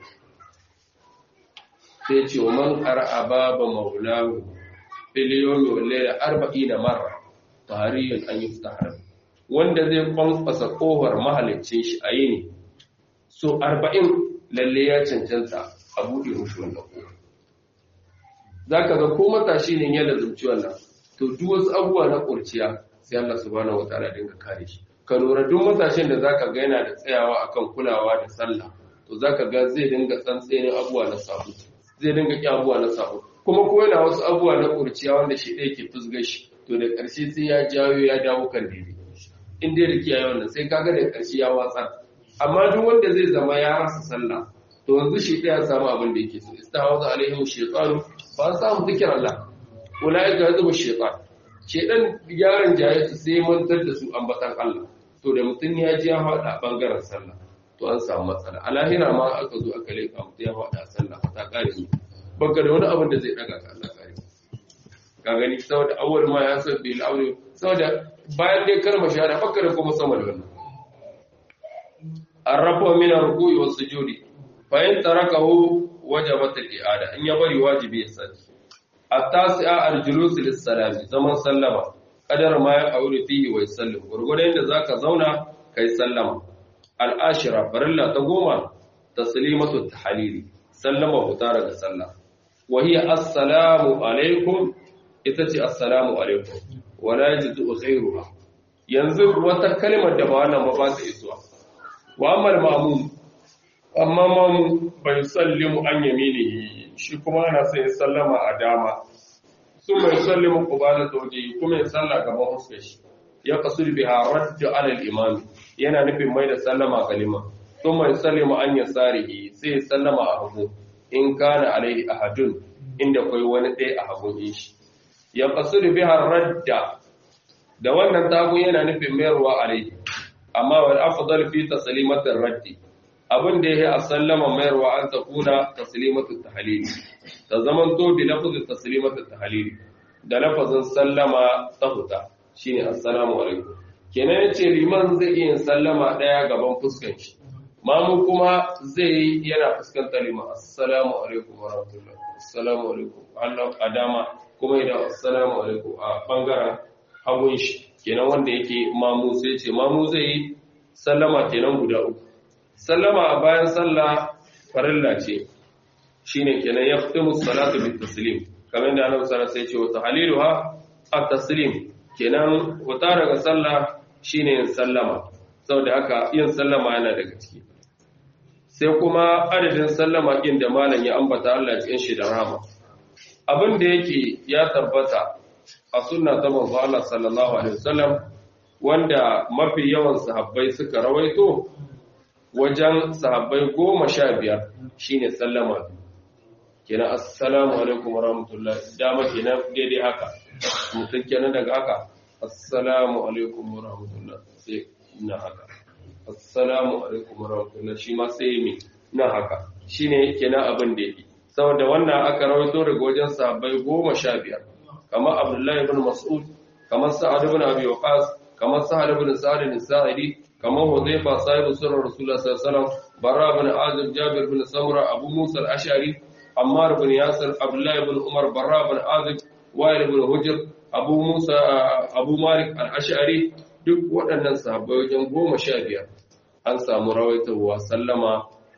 sai ce wa man ƙara'a baba maulahu filiyomi walle da arba'i da mara tarihin an yi fitahar wanda zai kwankwasa kohar mahalicin shi a yini so arba'in lalle ya cancanta a buɗe mushi wannan kowa za ka ga ko matashi ne ya lazumci wannan to duk wasu abubuwa na ƙurciya sai Allah subhanahu wa ta'ala dinga kare shi ka lura duk matashin da zaka ga yana da tsayawa akan kulawa da sallah to zaka ga zai dinga tsantsenin abubuwa na sabo zai dinga ƙi abubuwa na sabo kuma ko yana wasu abubuwa na ƙurciya wanda shi ɗaya ke fusgar shi to da ƙarshe sai ya jawo ya dawo kan daidai in dai da kiyaye wannan sai kaga da ƙarshe ya watsar amma duk wanda zai zama ya rasa sallah to yanzu shi ɗaya samu abin da yake so istahaza alaihim shaytanu fa samu zikir Allah ulaika yadhu shaytan shedan yaron jaye su sai mantar da su ambatan Allah to da mutun ya ji ya hada bangaren sallah to an samu matsala a lahira ma aka zo aka leka mutum ya hada sallah ta kare ni baka da wani abin da zai daga ka Allah kare ka gani saboda awwal ma ya sabbi al-awli saboda bayan dai kalmar shahada baka da kuma sama da wannan arrafa min ar-ruku'i was-sujudi fa'in tarakahu wajabat al-i'ada in ya bari wajibi ya sani at-tasi'a al-julus lis-salami zaman sallama kadar ma ya aure fihi wa yusallim gurgurdan da zaka zauna kai sallama al-ashira farilla ta goma taslimatu tahlili sallama huta daga sallah wa hiya assalamu alaikum ita ce assalamu alaikum wala yajidu khairuha yanzu wata kalmar da ba wannan ba ba ta isuwa wa amal ma'mum amma mamu bai sallimu an yaminihi shi kuma ana sai sallama a dama sun mai sallimu kubala tauje kuma ya salla gaban huskar shi ya kasur biha radda alal imami yana nufin mai da sallama kalima sun mai sallimu an ya sarihi sai sallama a hagu in kana alaihi ahadun inda kai wani ɗaya a hagun shi ya kasur biha radda da wannan tagun yana nufin mayarwa alaihi amma wal afdal fi taslimatir raddi abin da ya yi a sallama mayarwa an ta kuna taslimatu tahalili ta zaman to bi lafazin taslimatu tahalili da lafazin sallama ta huta shine assalamu alaikum kenan yace liman zai iya sallama daya gaban fuskan shi mamu kuma zai yi yana fuskantar liman assalamu alaikum wa rahmatullah assalamu alaikum Allah adama kuma idan assalamu alaikum a bangaren hagun shi kenan wanda yake mamu sai ce mamu zai yi sallama kenan guda uku sallama a bayan sallah farilla ce shine kenan ya fitimu salatu bit taslim kamar da annabi sallallahu alaihi wasallam ya ce wa tahliluha at-taslim kenan wuta daga sallah shine yin sallama saboda haka yin sallama yana daga ciki sai kuma adadin sallama din da malam ya ambata Allah cikin shi da rahama abin da yake ya tabbata a sunna ta manzo Allah sallallahu alaihi wasallam wanda mafi yawan sahabbai suka rawaito wajen sahabbai goma sha biyar shine sallama kenan assalamu alaikum warahmatullahi dama kenan daidai haka mutum kenan daga haka assalamu alaikum warahmatullahi sai na haka assalamu alaikum warahmatullahi shi ma sai mi na haka shine kenan abin da yake saboda wannan aka rawaito daga wajen sahabbai goma sha biyar kamar abdullahi ibn mas'ud kamar sa'ad ibn abi waqas kamar sa'ad ibn sa'ad ibn sa'idi kamar hudayfa sahibu sirr rasulullah sallallahu alaihi wasallam barra ibn azib jabir ibn samura abu musa al-ash'ari ammar ibn yasir abdullahi ibn umar barra ibn azib wa'il ibn hujr abu musa abu malik al-ash'ari duk waɗannan sahabbai wajen goma sha biyar an samu rawaitowa sallama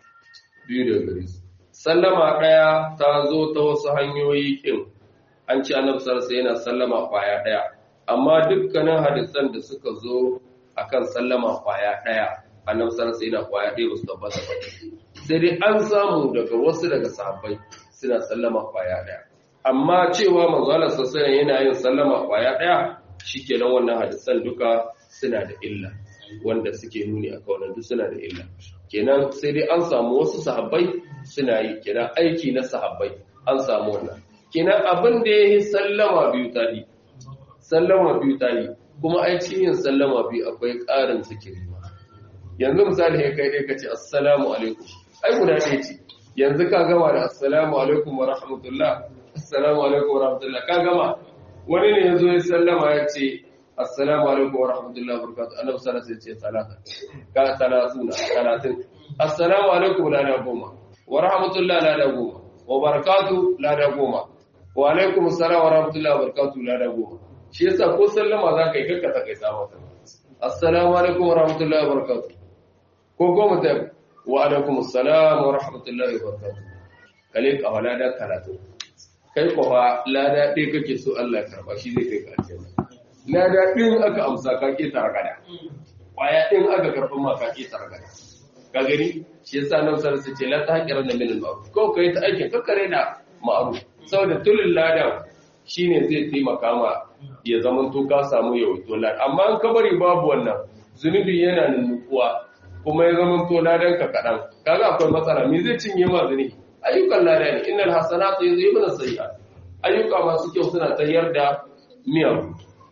biyu da gare su sallama ɗaya ta zo ta wasu hanyoyi ƙin an ci annabi sarsa yana sallama kwaya ɗaya amma dukkanin hadisan da suka zo akan sallama kwaya ɗaya annabi sarsa yana kwaya ɗaya ba su tabbata ba sai dai an samu daga wasu daga sahabbai suna sallama kwaya ɗaya amma cewa manzo Allah sallallahu yana yin sallama kwaya ɗaya shikenan wannan hadisan duka suna da illa wanda suke nuni a kaunar duk suna da illa kenan sai dai an samu wasu sahabbai suna yi kenan aiki na sahabbai an samu wannan kenan abin da ya yi sallama biyu ta yi sallama biyu ta yi kuma aikin yin sallama biyu akwai ƙarin zikiri ma yanzu misali ya kai dai ka ce assalamu alaikum ai guda ɗaya ce yanzu ka gama da assalamu alaikum wa rahmatullah assalamu alaikum wa rahmatullah ka gama wani ne ya zo ya sallama ya ce assalamu alaikum wa rahmatullahi wa barakatuh annabi sallallahu alaihi wasallam ce talata ka talatuna talatin assalamu alaikum la da goma wa rahmatullahi la da goma wa barakatuh la da goma wa alaikum assalam wa rahmatullahi wa barakatuh la da goma shi yasa ko sallama za ka yi kakka ta kai sama ta assalamu alaikum wa rahmatullahi wa barakatuh ko goma ta wa alaikum assalam wa rahmatullahi wa barakatuh kale ka wala da karatu kai ko fa lada ɗaya kake so Allah ya karba shi zai kai ka aljanna lada ɗin aka amsa ka ƙetare gada ƙwaya ɗin aka karɓi ma ka ƙetare gada ka gani shi yasa nan sarar su ce la ta haƙirar da minin ma'aru ko ka yi ta aikin kakkare da ma'aru saboda tulin ladan shine zai taimaka ma ya zama to ka samu yawaito ladan amma in ka bari babu wannan zunubi yana nunukuwa kuma ya zama to ladan ka kaɗan kaga akwai matsala me zai cinye ma zunubi ayyukan lada ne innal hasanatu yuzhibuna sayyi'at ayyuka masu kyau suna tayar da miyagu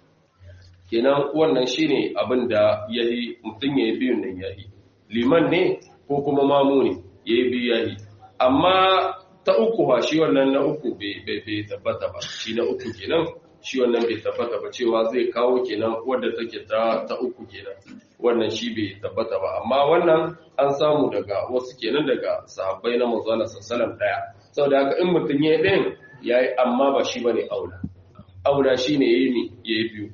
kenan wannan shine abin da yayi mutum yayi biyun nan yayi liman ne ko kuma mamu ne yayi biyu yayi amma ta uku ba shi wannan na uku bai tabbata ba shi na uku kenan shi wannan bai tabbata ba cewa zai kawo kenan wadda take ta ta uku kenan wannan shi bai tabbata ba amma wannan an samu daga wasu kenan daga sahabbai na manzo Allah sallallahu daya saboda haka in mutum yayi ɗayan yayi amma ba shi bane aula aula shine yayi ne yayi biyu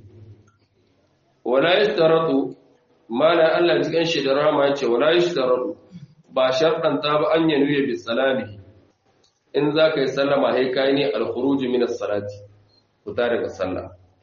wala yashtaratu mala Allah cikin shi da rama yace wala yashtaratu ba sharɗanta ba an yanuye bi salami in zaka yi sallama sai kai ne al-khuruj min as-salati fita daga sallah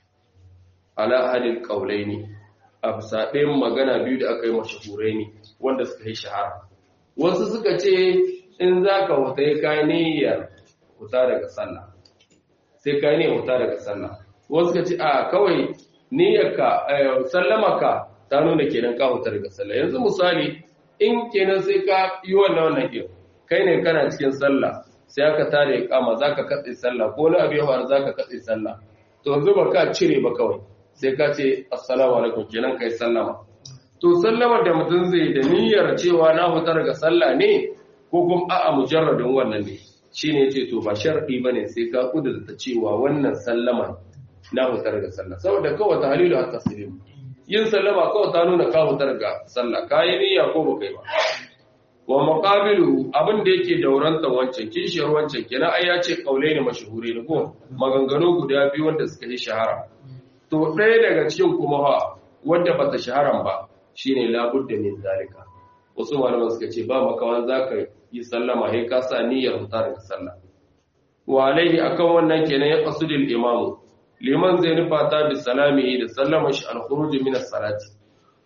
ala hadil qawlaini afsa ɗayan magana biyu da aka yi mashahurai ne wanda suka yi shahara wasu suka ce in zaka huta yi kai niyyar huta daga sallah sai kai ne huta daga sallah wasu suka ce a kawai niyyarka sallamaka ta nuna kenan ka huta daga sallah yanzu misali in kenan sai ka yi wannan wannan ke kai ne kana cikin sallah sai aka tare kama zaka katse sallah ko wani abu ya faru zaka katse sallah to yanzu ba ka cire ba kawai sai ka ce assalamu alaikum kenan kai sallama to sallamar da mutum zai da niyyar cewa na huta daga sallah ne ko kuma a'a mujarradin wannan ne shine yace to ba shar'i bane sai ka kudurta cewa wannan sallama na huta daga sallah saboda kawai tahlilu hatta taslim yin sallama kawai ta nuna ka huta daga sallah kai niyya ko ba kai ba wa muqabilu abin da yake daurantan wancan kishiyar wancan kenan ai ya ce kaulai ne mashhuri ne ko maganganu guda biyu wanda suka yi shahara to ɗaya daga cikin kuma ha wanda ba ta shaharan ba shine labudda min zalika wasu malaman suka ce ba makawan zaka yi sallama sai ka sa niyyar huta daga sallah wa alaihi akan wannan kenan ya qasudul imamu liman zai nufa ta bi salami da sallama shi al-khuruj min as-salati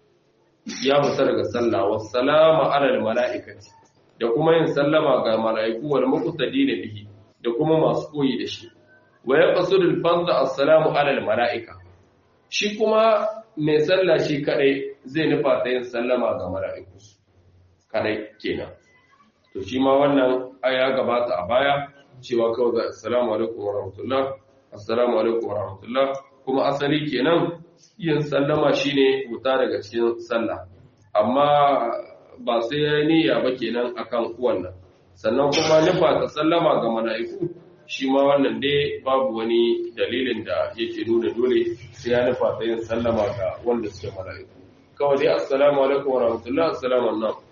ya fita daga sallah wa salama ala al-mala'ikati da kuma yin sallama ga mala'iku wal muqtadina bihi da kuma masu koyi da shi wa yaqsudu al-fardh as-salamu ala al-mala'ika shi kuma mai sallah shi kadai zai nufa ta yin sallama ga mala'iku kadai kenan to shi ma wannan aya gabata a baya cewa kawai assalamu alaikum wa rahmatullah assalamu alaikum wa rahmatullah kuma asali kenan yin sallama shine wuta daga cikin sallah amma ba sai ya niyya ba kenan akan wannan sannan kuma nufa ta sallama ga mala'iku shi ma wannan dai babu wani dalilin da yake nuna dole sai ya nufa ta yin sallama ga wanda suke mala'iku kawai dai assalamu alaikum wa rahmatullah assalamu alaikum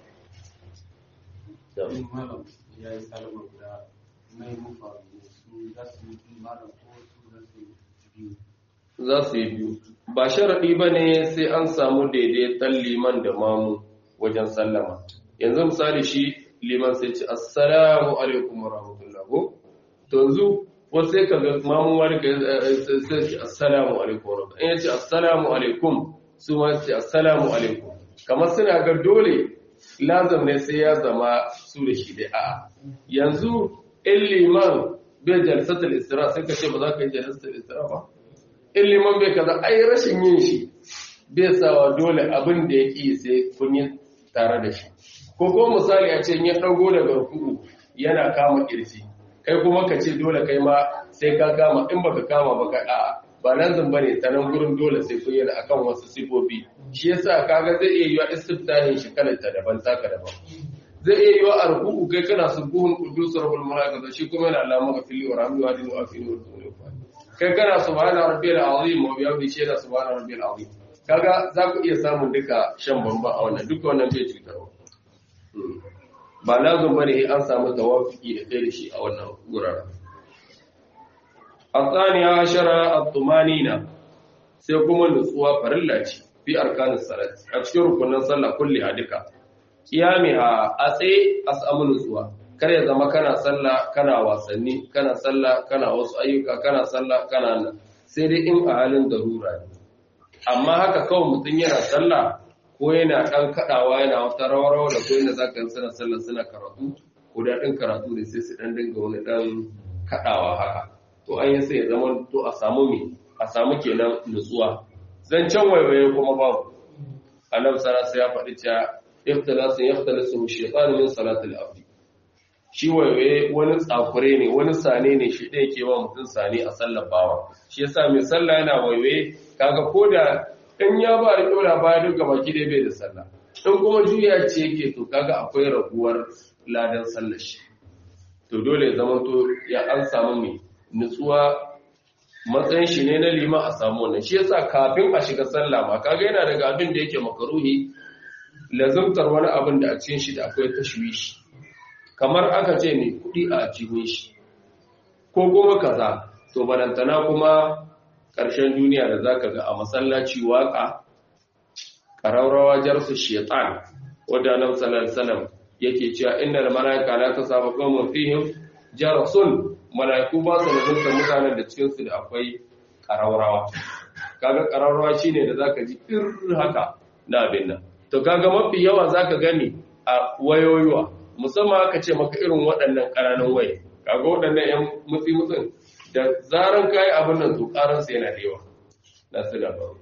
ya yi salama guda mai mufa su za su yi malam ko su za su yi biyu za su yi biyu ba sharaɗi ba ne sai an samu daidaiton liman da mamu wajen sallama yanzu misali shi liman sai ce assalamu alaikum wa rahmatullah ko to yanzu wasu sai ka ga mamu wani ka sai ce assalamu alaikum wa rahmatullah in ya ce assalamu alaikum su ma ce assalamu alaikum kamar suna ga dole lazam ne sai ya zama su da shi dai a'a yanzu in liman bai jalsatul istira sai ka ce ba za ka yi jalsatul istira ba in liman bai kaza ai rashin yin shi bai sawa dole abin da ya ƙi sai kun yi tare da shi ko ko misali a ce ya ɗago daga ruku'u yana kama ƙirji kai kuma ka ce dole kai ma sai ka kama in baka kama ba ka a'a ba lazim bane ta nan gurin dole sai kun yana akan wasu sifofi shi yasa kaga zai iya yiwa istiftahin shi kalanta daban taka daban zai iya yiwa a ruku'u kai kana subuhun qudus rabbul malaikatu shi kuma yana Allah maka fili wa rahmi wa dinu wa fili wa kai kana subhana rabbiyal azim wa bihamdi shaida subhana rabbiyal azim kaga za ku iya samun duka shan bamba a wannan duka wannan bai cutarwa ba lazim bane an samu tawafiki da kai da shi a wannan guraren الثانية عشرة الطمانينة سيكون نسوة فرلاتي في أركان الصلاة أتشكر كنا صلى كل هدكا قيامها أسي أسأم نسوة kar ya zama kana sallah kana wasanni kana sallah kana wasu ayyuka kana sallah kana nan sai dai in a halin darura ne amma haka kawai mutum yana sallah ko yana dan kadawa yana wata rawarawa da ko yana zaka suna sallah suna karatu ko daɗin karatu ne sai su dan dinga wani dan kadawa haka to an yi sai ya zama to a samu me a samu kenan nutsuwa zan can waiwaye kuma babu annabi sallallahu alaihi ya faɗi cewa iftalasu yaftalasu shaytan min salatil abdi shi waiwaye wani tsakure ne wani sane ne shi ɗaya ke wa mutum sane a sallar bawa shi yasa mai sallah yana waiwaye kaga ko da in ya ba da ɗora baya duk gaba ki bai da sallah in kuma juya ce yake to kaga akwai raguwar ladan sallar shi to dole ya zama to ya an samu mai nutsuwa matsayin shi ne na liman a samu wannan shi yasa kafin a shiga sallah ma kaga yana daga abin da yake makaruhi lazumtar wani abin da a cikin shi da akwai tashwishi kamar aka ce mai kuɗi a cikin shi ko kuma kaza to balantana kuma ƙarshen duniya da zaka ga a masallaci waka ƙararrawa jarsu shaitan wadda annabi sallallahu alaihi wasallam yake cewa innal malaika la tasaba qawmun fihim jarasun malaiku ba su nazarta mutanen da cikin su da akwai ƙararrawa kaga ƙararrawa shine da zaka ji ir haka na abin nan to kaga mafi yawa zaka gani a wayoyiwa musamman aka ce maka irin waɗannan ƙananan waye kaga waɗannan yan mutsi mutsin da zaran kayi abin nan to ƙaran sa yana da yawa na su da ba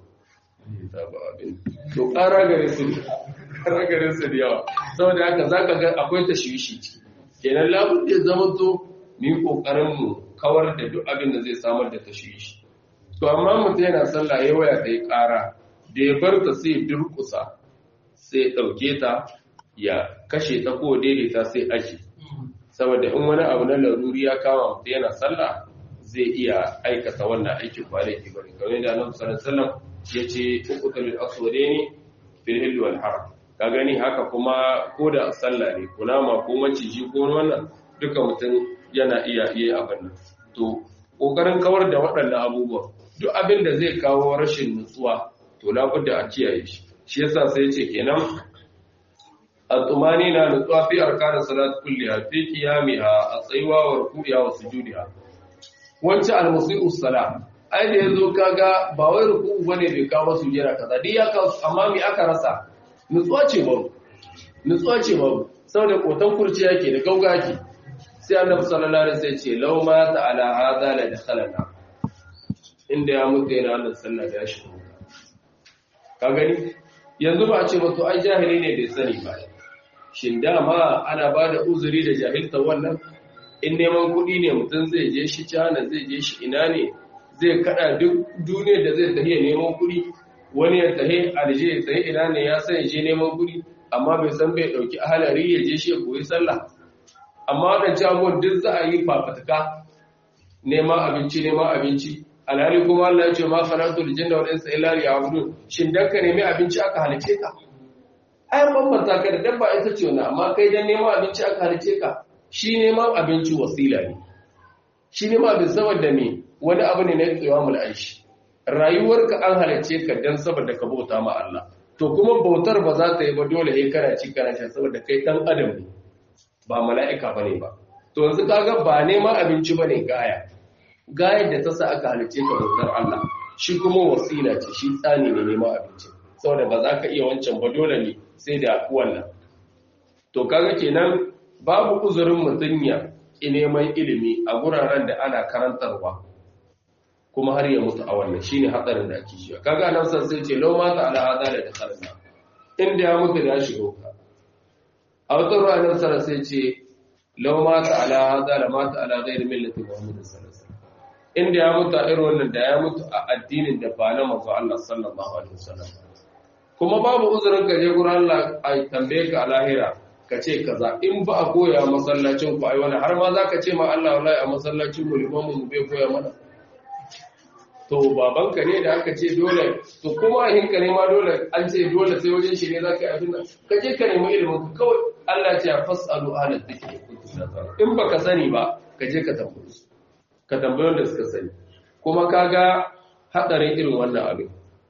to ƙara gare su ƙara gare su da yawa saboda haka zaka ga akwai tashwishi ciki kenan labud da zama to mu yi kokarin mu kawar da duk abin da zai samar da tashwishi to amma mutum yana sallah ya waya ta yi ƙara da ya bar ta sai durƙusa sai ɗauke ta ya kashe ta ko daidaita sai aji saboda in wani abu na laruri ya kama mutum yana sallah zai iya aikata wannan aikin ba laifi bane kamar da Annabi sallallahu alaihi wasallam yace uqtul aswadaini fil hilli wal haram ka gani haka kuma ko da sallah ne kunama ko maciji ko wannan duka mutum yana iya iya abin nan to kokarin kawar da waɗannan abubuwa duk abin da zai kawo rashin nutsuwa to labudda a kiyaye shi shi yasa sai yace kenan الطمانينة نطوى في أركان الصلاة كلها في قيامها الصيوة وركوعها وسجودها وانت المسيء الصلاة ai da yazo kaga ba wai ruku'u bane bai kawo sujjada kaza dai ya kawo amma me aka rasa nutsuwa ce babu nutsuwa ce babu saboda kotan kurci yake da gauga yake sai annabi sallallahu alaihi wasallam ce law ma ta'ala hadha la dakhalana inda ya mutu yana Allah sallallahu da ya shigo ka gani yanzu ba a ce ba to ai jahili ne bai sani ba shin dama ana ba da uzuri da jahilta wannan in neman kuɗi ne mutum zai je shi cana zai je shi ina ne zai kada duk duniyar da zai tafiya neman kuɗi wani ya tahe alje ya tahe ina ne ya san je neman kuɗi amma bai san bai ɗauki ahalari ya je shi ya koyi sallah amma waɗancan abubuwan duk za a yi fafutuka neman abinci neman abinci alhali kuma Allah ya ce ma khalaqtu al-jinna wal insa illa liya'budun shin dan ka nemi abinci aka halice ka ai bambanta ka da dabba ita ce wannan amma kai dan neman abinci aka halice ka shi neman abinci wasila ne shi neman abin saboda me wani abu ne na tsayawamul aishi rayuwarka an halice ka dan saboda ka bauta ma Allah to kuma bautar ba za ta yi ba dole sai kana ci kana sha saboda kai dan adam ne ba mala'ika bane ba to yanzu kaga ba neman abinci bane gaya gayar da ta sa aka halice ka bautar Allah shi kuma wasila ce shi tsani ne neman abinci saboda ba za ka iya wancan ba dole ne sai da wannan to kaga kenan babu uzurin mutum ya ki neman ilimi a guraren da ana karantarwa kuma har ya mutu a wannan shine hatsarin da ake shiga kaga nan san sai ce law mata ala hada da dakhalna inda ya mutu da ya shiga ka a wata ruwa nan sai sai ce law mata ala hada la mata ala ghairi millati muhammad sallallahu alaihi wasallam inda ya mutu a irin wannan da ya mutu a addinin da ba na manzo Allah sallallahu alaihi wasallam kuma babu uzurin ka je gurin Allah a tambaye ka a lahira ka ce kaza in ba a koya masallacin ku ai wani har ma zaka ce ma Allah wallahi a masallacin mu limamu mu bai koya mana to babanka ne da aka ce dole to kuma a hinka ne ma dole an ce dole sai wajen shi ne zaka yi abin nan ka je ka nemi ilimin ka kawai Allah ya ce fasalu ahla dhikri in baka sani ba ka je ka tambaye su ka tambayi wanda suka sani kuma kaga hadarin irin wannan abin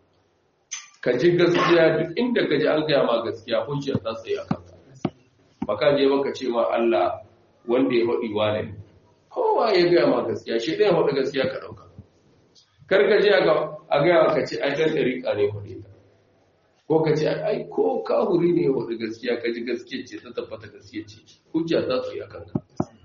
ka ji gaskiya duk inda ka ji an gaya ma gaskiya hujjar ta tsaye a kanka ba ka je baka ce ma Allah wanda ya faɗi wane ne kowa ya gaya ma gaskiya shi ɗaya faɗi gaskiya ka ɗauka kar ka je a gaya ka ce ai ɗan ɗariƙa ne faɗi ta ko ka ce ai ko kahuri ne ya faɗi gaskiya ka ji gaskiya ce ta tabbata gaskiya ce hujja ta tsaye a kanka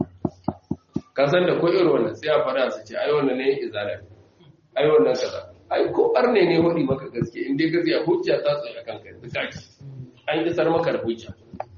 ka san da ko irin wannan sai a faɗa su ce ai wannan ne izala ai wannan kaza ai ko arne ne wadi maka gaske in dai gaskiya hujja ta tsaye akan kai duka ki an isar maka da hujja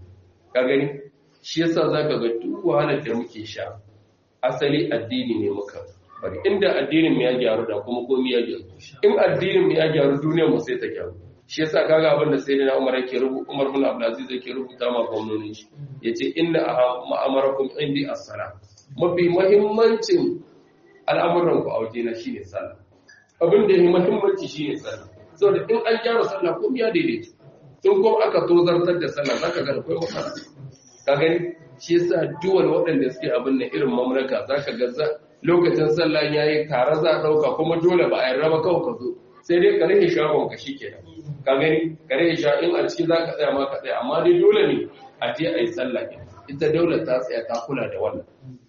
ka gani shi yasa zaka ga duk wahalar da muke sha asali addini ne muka bari inda addinin mu ya gyaru da kuma komai ya gyaru in addinin mu ya gyaru duniyar mu sai ta gyaru shi yasa kaga abin da sayyidina Umar yake rubuta Umar bin Abdulaziz yake rubuta ma gwamnonin shi yace inna ma'amarakum indi as-salam mafi muhimmancin al'amuran ku a wajena shine sallah abin da ya muhimmanci shi ne sallah saboda in an gyara sallah ko ya daidaita in kuma aka tozartar da sallah zaka ga akwai matsala ka gani shi yasa duwal waɗanda suke abin nan irin mamlaka zaka ga lokacin sallah yayi tare za a dauka kuma dole ba a yarda ba kawai ka zo sai dai ka rage shagon ka shikenan ka gani ka rage sha in a ciki zaka tsaya ma ka tsaya amma dai dole ne a je a yi sallah ita daular ta tsaya ta kula da wannan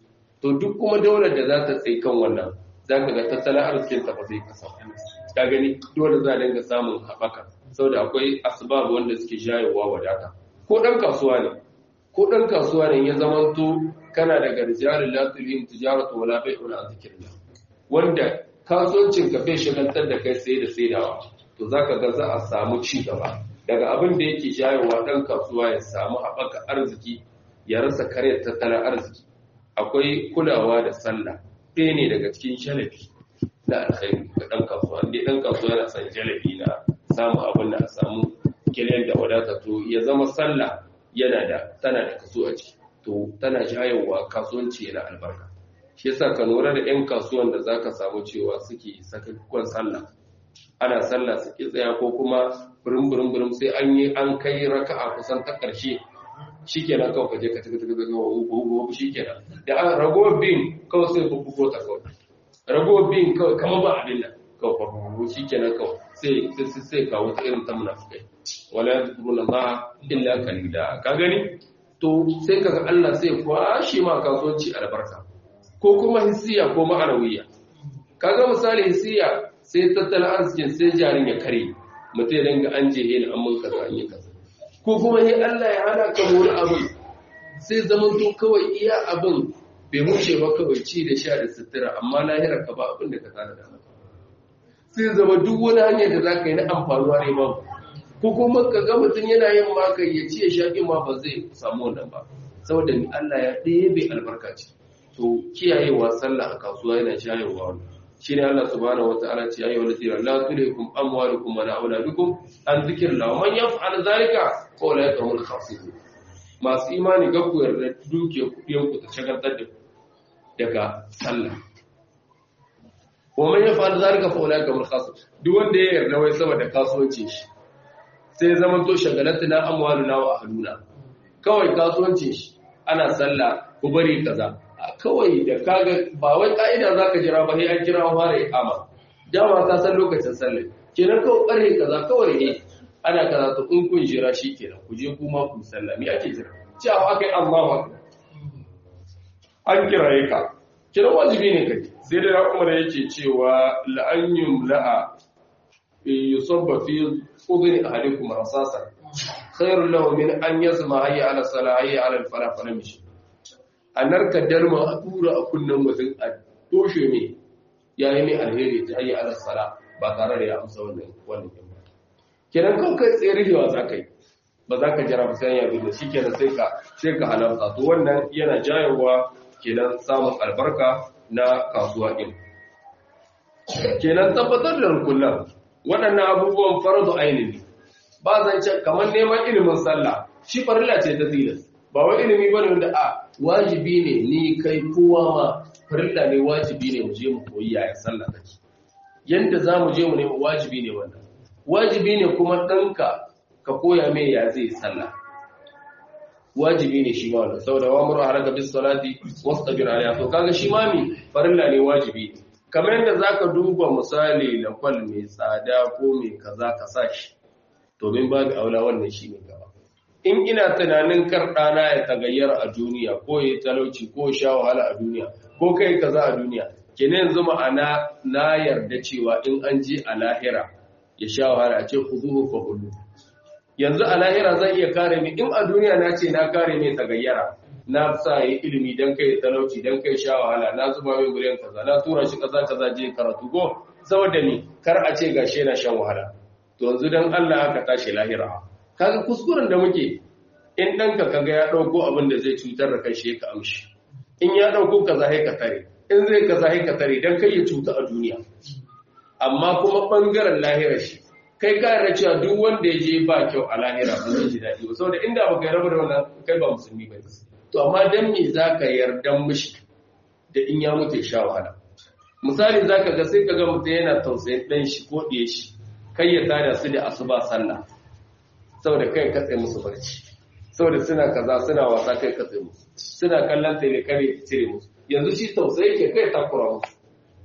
to duk kuma daular da za ta tsaye kan wannan za ka ga tattalin arzikin ta ba zai kasa ta gani dole za a dinga samun haɓaka saboda akwai asbab wanda suke jayewa wadata ko ɗan kasuwa ne ko ɗan kasuwa ne ya zamanto kana daga rijalin latulin tijaratu wala bai'un an zikrillah wanda kasuwancin ka bai shagaltar da kai sai da saidawa to zaka ga za a samu ci gaba daga abin da yake jayewa ɗan kasuwa ya samu haɓaka arziki ya rasa karyar tattalin arziki akwai kulawa da sallah ɗaya ne daga cikin jalabi na alkhairi ga ɗan kasuwa inda ɗan kasuwa yana son jalabi na samun abin da a samu kiliyan da wadata to ya zama sallah yana da tana da kaso a ciki to tana jayowa kasuwanci yana albarka shi yasa ka lura da 'yan kasuwan da zaka samu cewa suke sakakkuwan sallah ana sallah su ki tsaya ko kuma burin burin burin sai an yi an kai raka'a kusan ta ƙarshe shikenan kawai ka je ka tafi tafi tafi wa shikenan da an rago bin kawai sai ku bugo ta kawai rago bin kawai kamar ba abin nan kawai fa bugo shikenan kawai sai sai sai kawo ta irin ta munafikai wala yadhkuruna ma illa qalila ka gani to sai kaga Allah sai kwashi ma kasuwanci albarka ko kuma hissiya ko ma'anawiya kaga misali hissiya sai tattalin arzikin sai jarin ya kare mutum ya dinga an jehe ni an mun kaza an yi kaza ko kuma ne Allah ya hana ka wani abin sai zaman to kawai iya abin bai wuce ba kawai ci da sha da sutura amma lahirar ka ba abin da ka tsara da sai zama duk wani hanyar da za ka yi na amfanuwa ne ba ko kuma ka ga mutum yana yin maka ya ci ya sha ma ba zai samu wannan ba saboda ni Allah ya ɗebe albarka ce to kiyayewa sallah a kasuwa yana shayarwa wannan shine Allah subhanahu wataala ce ayyuhal ladina la tulhikum amwalukum wala auladukum an dhikrillah wa man yaf'al dhalika fa ulaika humul khasirun masu imani ga ku yarda duke kuɗin ku ta shagaltar da daga sallah wa man yaf'al zalika fa ulai kamar khas duk wanda ya yarda wai saboda kasuwancin shi sai ya zama to shagalatuna amwaluna wa ahluna kawai kasuwancin shi ana sallah ku bari kaza kawai da kaga ba wai ka'ida zaka jira ba sai an kira fara iqama dama ka san lokacin sallah kenan kawai bare kaza kawai ne ana kaza to in kun jira shi kenan ku je kuma ku sallah me ake jira cewa akai Allahu akbar an kiraye ka kira wajibi ne kai sai da Umar yake cewa la'anyum la'a yusabba fi udhni ahadikum rasasa khairul lahu min an yasma hayya ala salah hayya ala al-falah fa lam a narka dalma a tura a kunnen mutum a toshe ne yayi mai alheri ta hayya ala salah ba tare da ya amsa wannan wannan ba kenan kan kai tsaye rihewa za ka yi ba za ka jira ba sai ya bi da shi kenan sai ka sai ka halarta to wannan yana jayowa kenan samun albarka na kasuwa din kenan tabbatar da rukunan waɗannan abubuwan faradu ainihi ba zan ce kamar neman ilimin sallah shi farilla ce ta tilas ba wai ilimi bane wanda a wajibi ne ni kai kowa ma farilla ne wajibi ne mu je mu koyi yaya sallah take yanda za mu je mu nemi wajibi ne wannan wajibi ne kuma ɗanka ka koya mai ya zai sallah wajibi ne shi ma wannan saboda wa muru haraka bis salati wastabir alaiha to kaga shi ma mi farilla ne wajibi ne kamar yadda zaka duba misali na kwal mai tsada ko mai kaza ka sa shi to min babu aula wannan shi ne gaba in ina tunanin kar ɗana ya tagayyara a duniya ko ya talauci ko sha wahala a duniya ko kai kaza a duniya kenan yanzu ma'ana na yarda cewa in an je a lahira ya sha wahala a ce khuduhu fa kullu yanzu a lahira zan iya kare ni in a duniya na ce na kare ne tagayyara na sa yi ilimi dan kai talauci dan kai sha wahala na zuba mai miliyan kaza na tura shi kaza kaza je karatu go saboda ni kar a ce gashi yana shan wahala to yanzu dan Allah aka tashi lahira kaga kuskuren da muke in danka kaga ya dauko abin da zai cutar da kai shi ka amshi in ya dauko kaza sai ka tare in zai kaza sai ka tare dan kai ya cuta a duniya amma kuma bangaren lahira shi kai ka yarda cewa duk wanda ya je ba kyau a lahira ba zai ji daɗi ba saboda inda baka yarda da wannan kai ba musulmi ba to amma dan me zaka yarda mishi da in ya mutu sha wahala misali zaka ga sai kaga mutum yana tausayin dan shi ko ɗiye shi kai ya tada su da asuba sallah saboda kai ka tsaye musu barci saboda suna kaza suna wasa kai ka tsaye musu suna kallon tele kare cire musu yanzu shi tausayi ke kai takura musu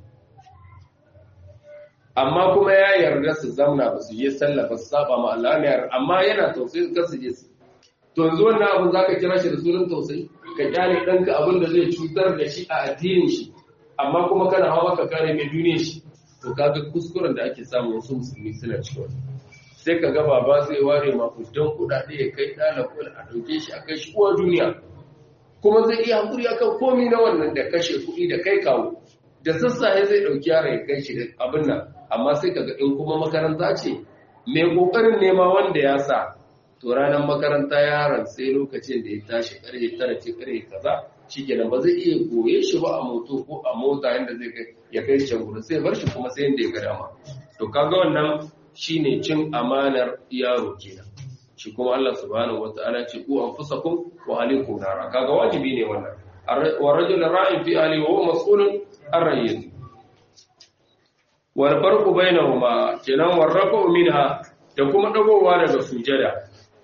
amma kuma ya yarda su zamna ba su je sallah ba su saba ma Allah ne amma yana tausayi ka su je su to yanzu wannan abin zaka kira shi da sunan tausayi ka kyale danka abin da zai cutar da shi a addinin shi amma kuma kana hawa ka kare mai duniyar shi to kaga kuskuren da ake samu wasu musulmi suna cikin wani sai ka ga baba zai ware makudan kudade ya kai ɗalibin a ɗauke shi a kai shi uwa duniya kuma zai iya hankuri akan komi na wannan da kashe kuɗi da kai kawo da sassaye zai ɗauki yara ya kai shi da abin nan amma sai kaga in kuma makaranta ce mai ƙoƙarin nema wanda ya sa to ranar makaranta yaron sai lokacin da ya tashi ƙarfe tara ce ƙarfe kaza shi kenan ba zai iya goye shi ba a moto ko a mota yadda zai kai ya kai can gudu sai bar shi kuma sai yadda ya ga dama to kaga wannan shine cin amanar yaro kenan shi kuma Allah subhanahu wata'ala ce ku anfusakum wa ahlikum nara kaga wajibi ne wannan wa rajul ra'in fi ahli wa huwa mas'ulun an rayyati wal farqu bainahuma kenan warrafu minha da kuma dagowa daga sujada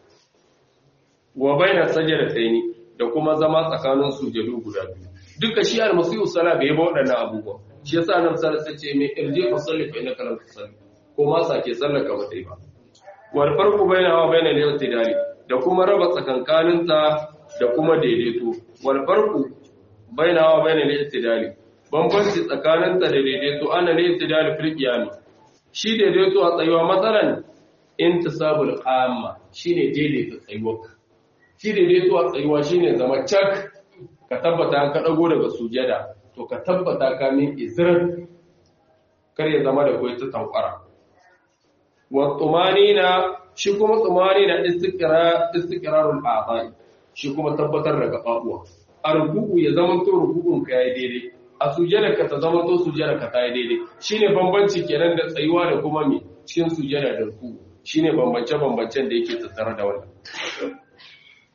wa baina sajdataini da kuma zama tsakanin sujadu guda biyu duka shi al-masihu sala bai ba waɗannan abubuwa shi yasa nan sai ce mai irje fa salli fa innaka lam tusalli ko ma sake sallaka ba ta yi ba wal farqu bainaha wa bainal i'tidali da kuma raba tsakankanin ta da kuma daidaito wal farqu bainaha wa bainal i'tidali bambanci tsakanin ta da daidaito ana ne i'tidali fil qiyam shi daidaito a tsayuwa matsalan intisabul qamma shine daidaita tsayuwa shi daidaito a tsayuwa shine zama cak ka tabbata ka dago daga sujada to ka tabbata ka min izrar kar ya zama da koyi ta tankwara wa tumanina shi kuma tumanina istiqra istiqrarul a'dha'i shi kuma tabbatar da gababuwa a ruku'u ya zama to ruku'un ka yayi daidai a sujada ka ta zama to sujada ka ta yi daidai shine bambanci kenan da tsayuwa da kuma me cikin sujada da ruku'u shine bambance bambancen da yake tattare da wannan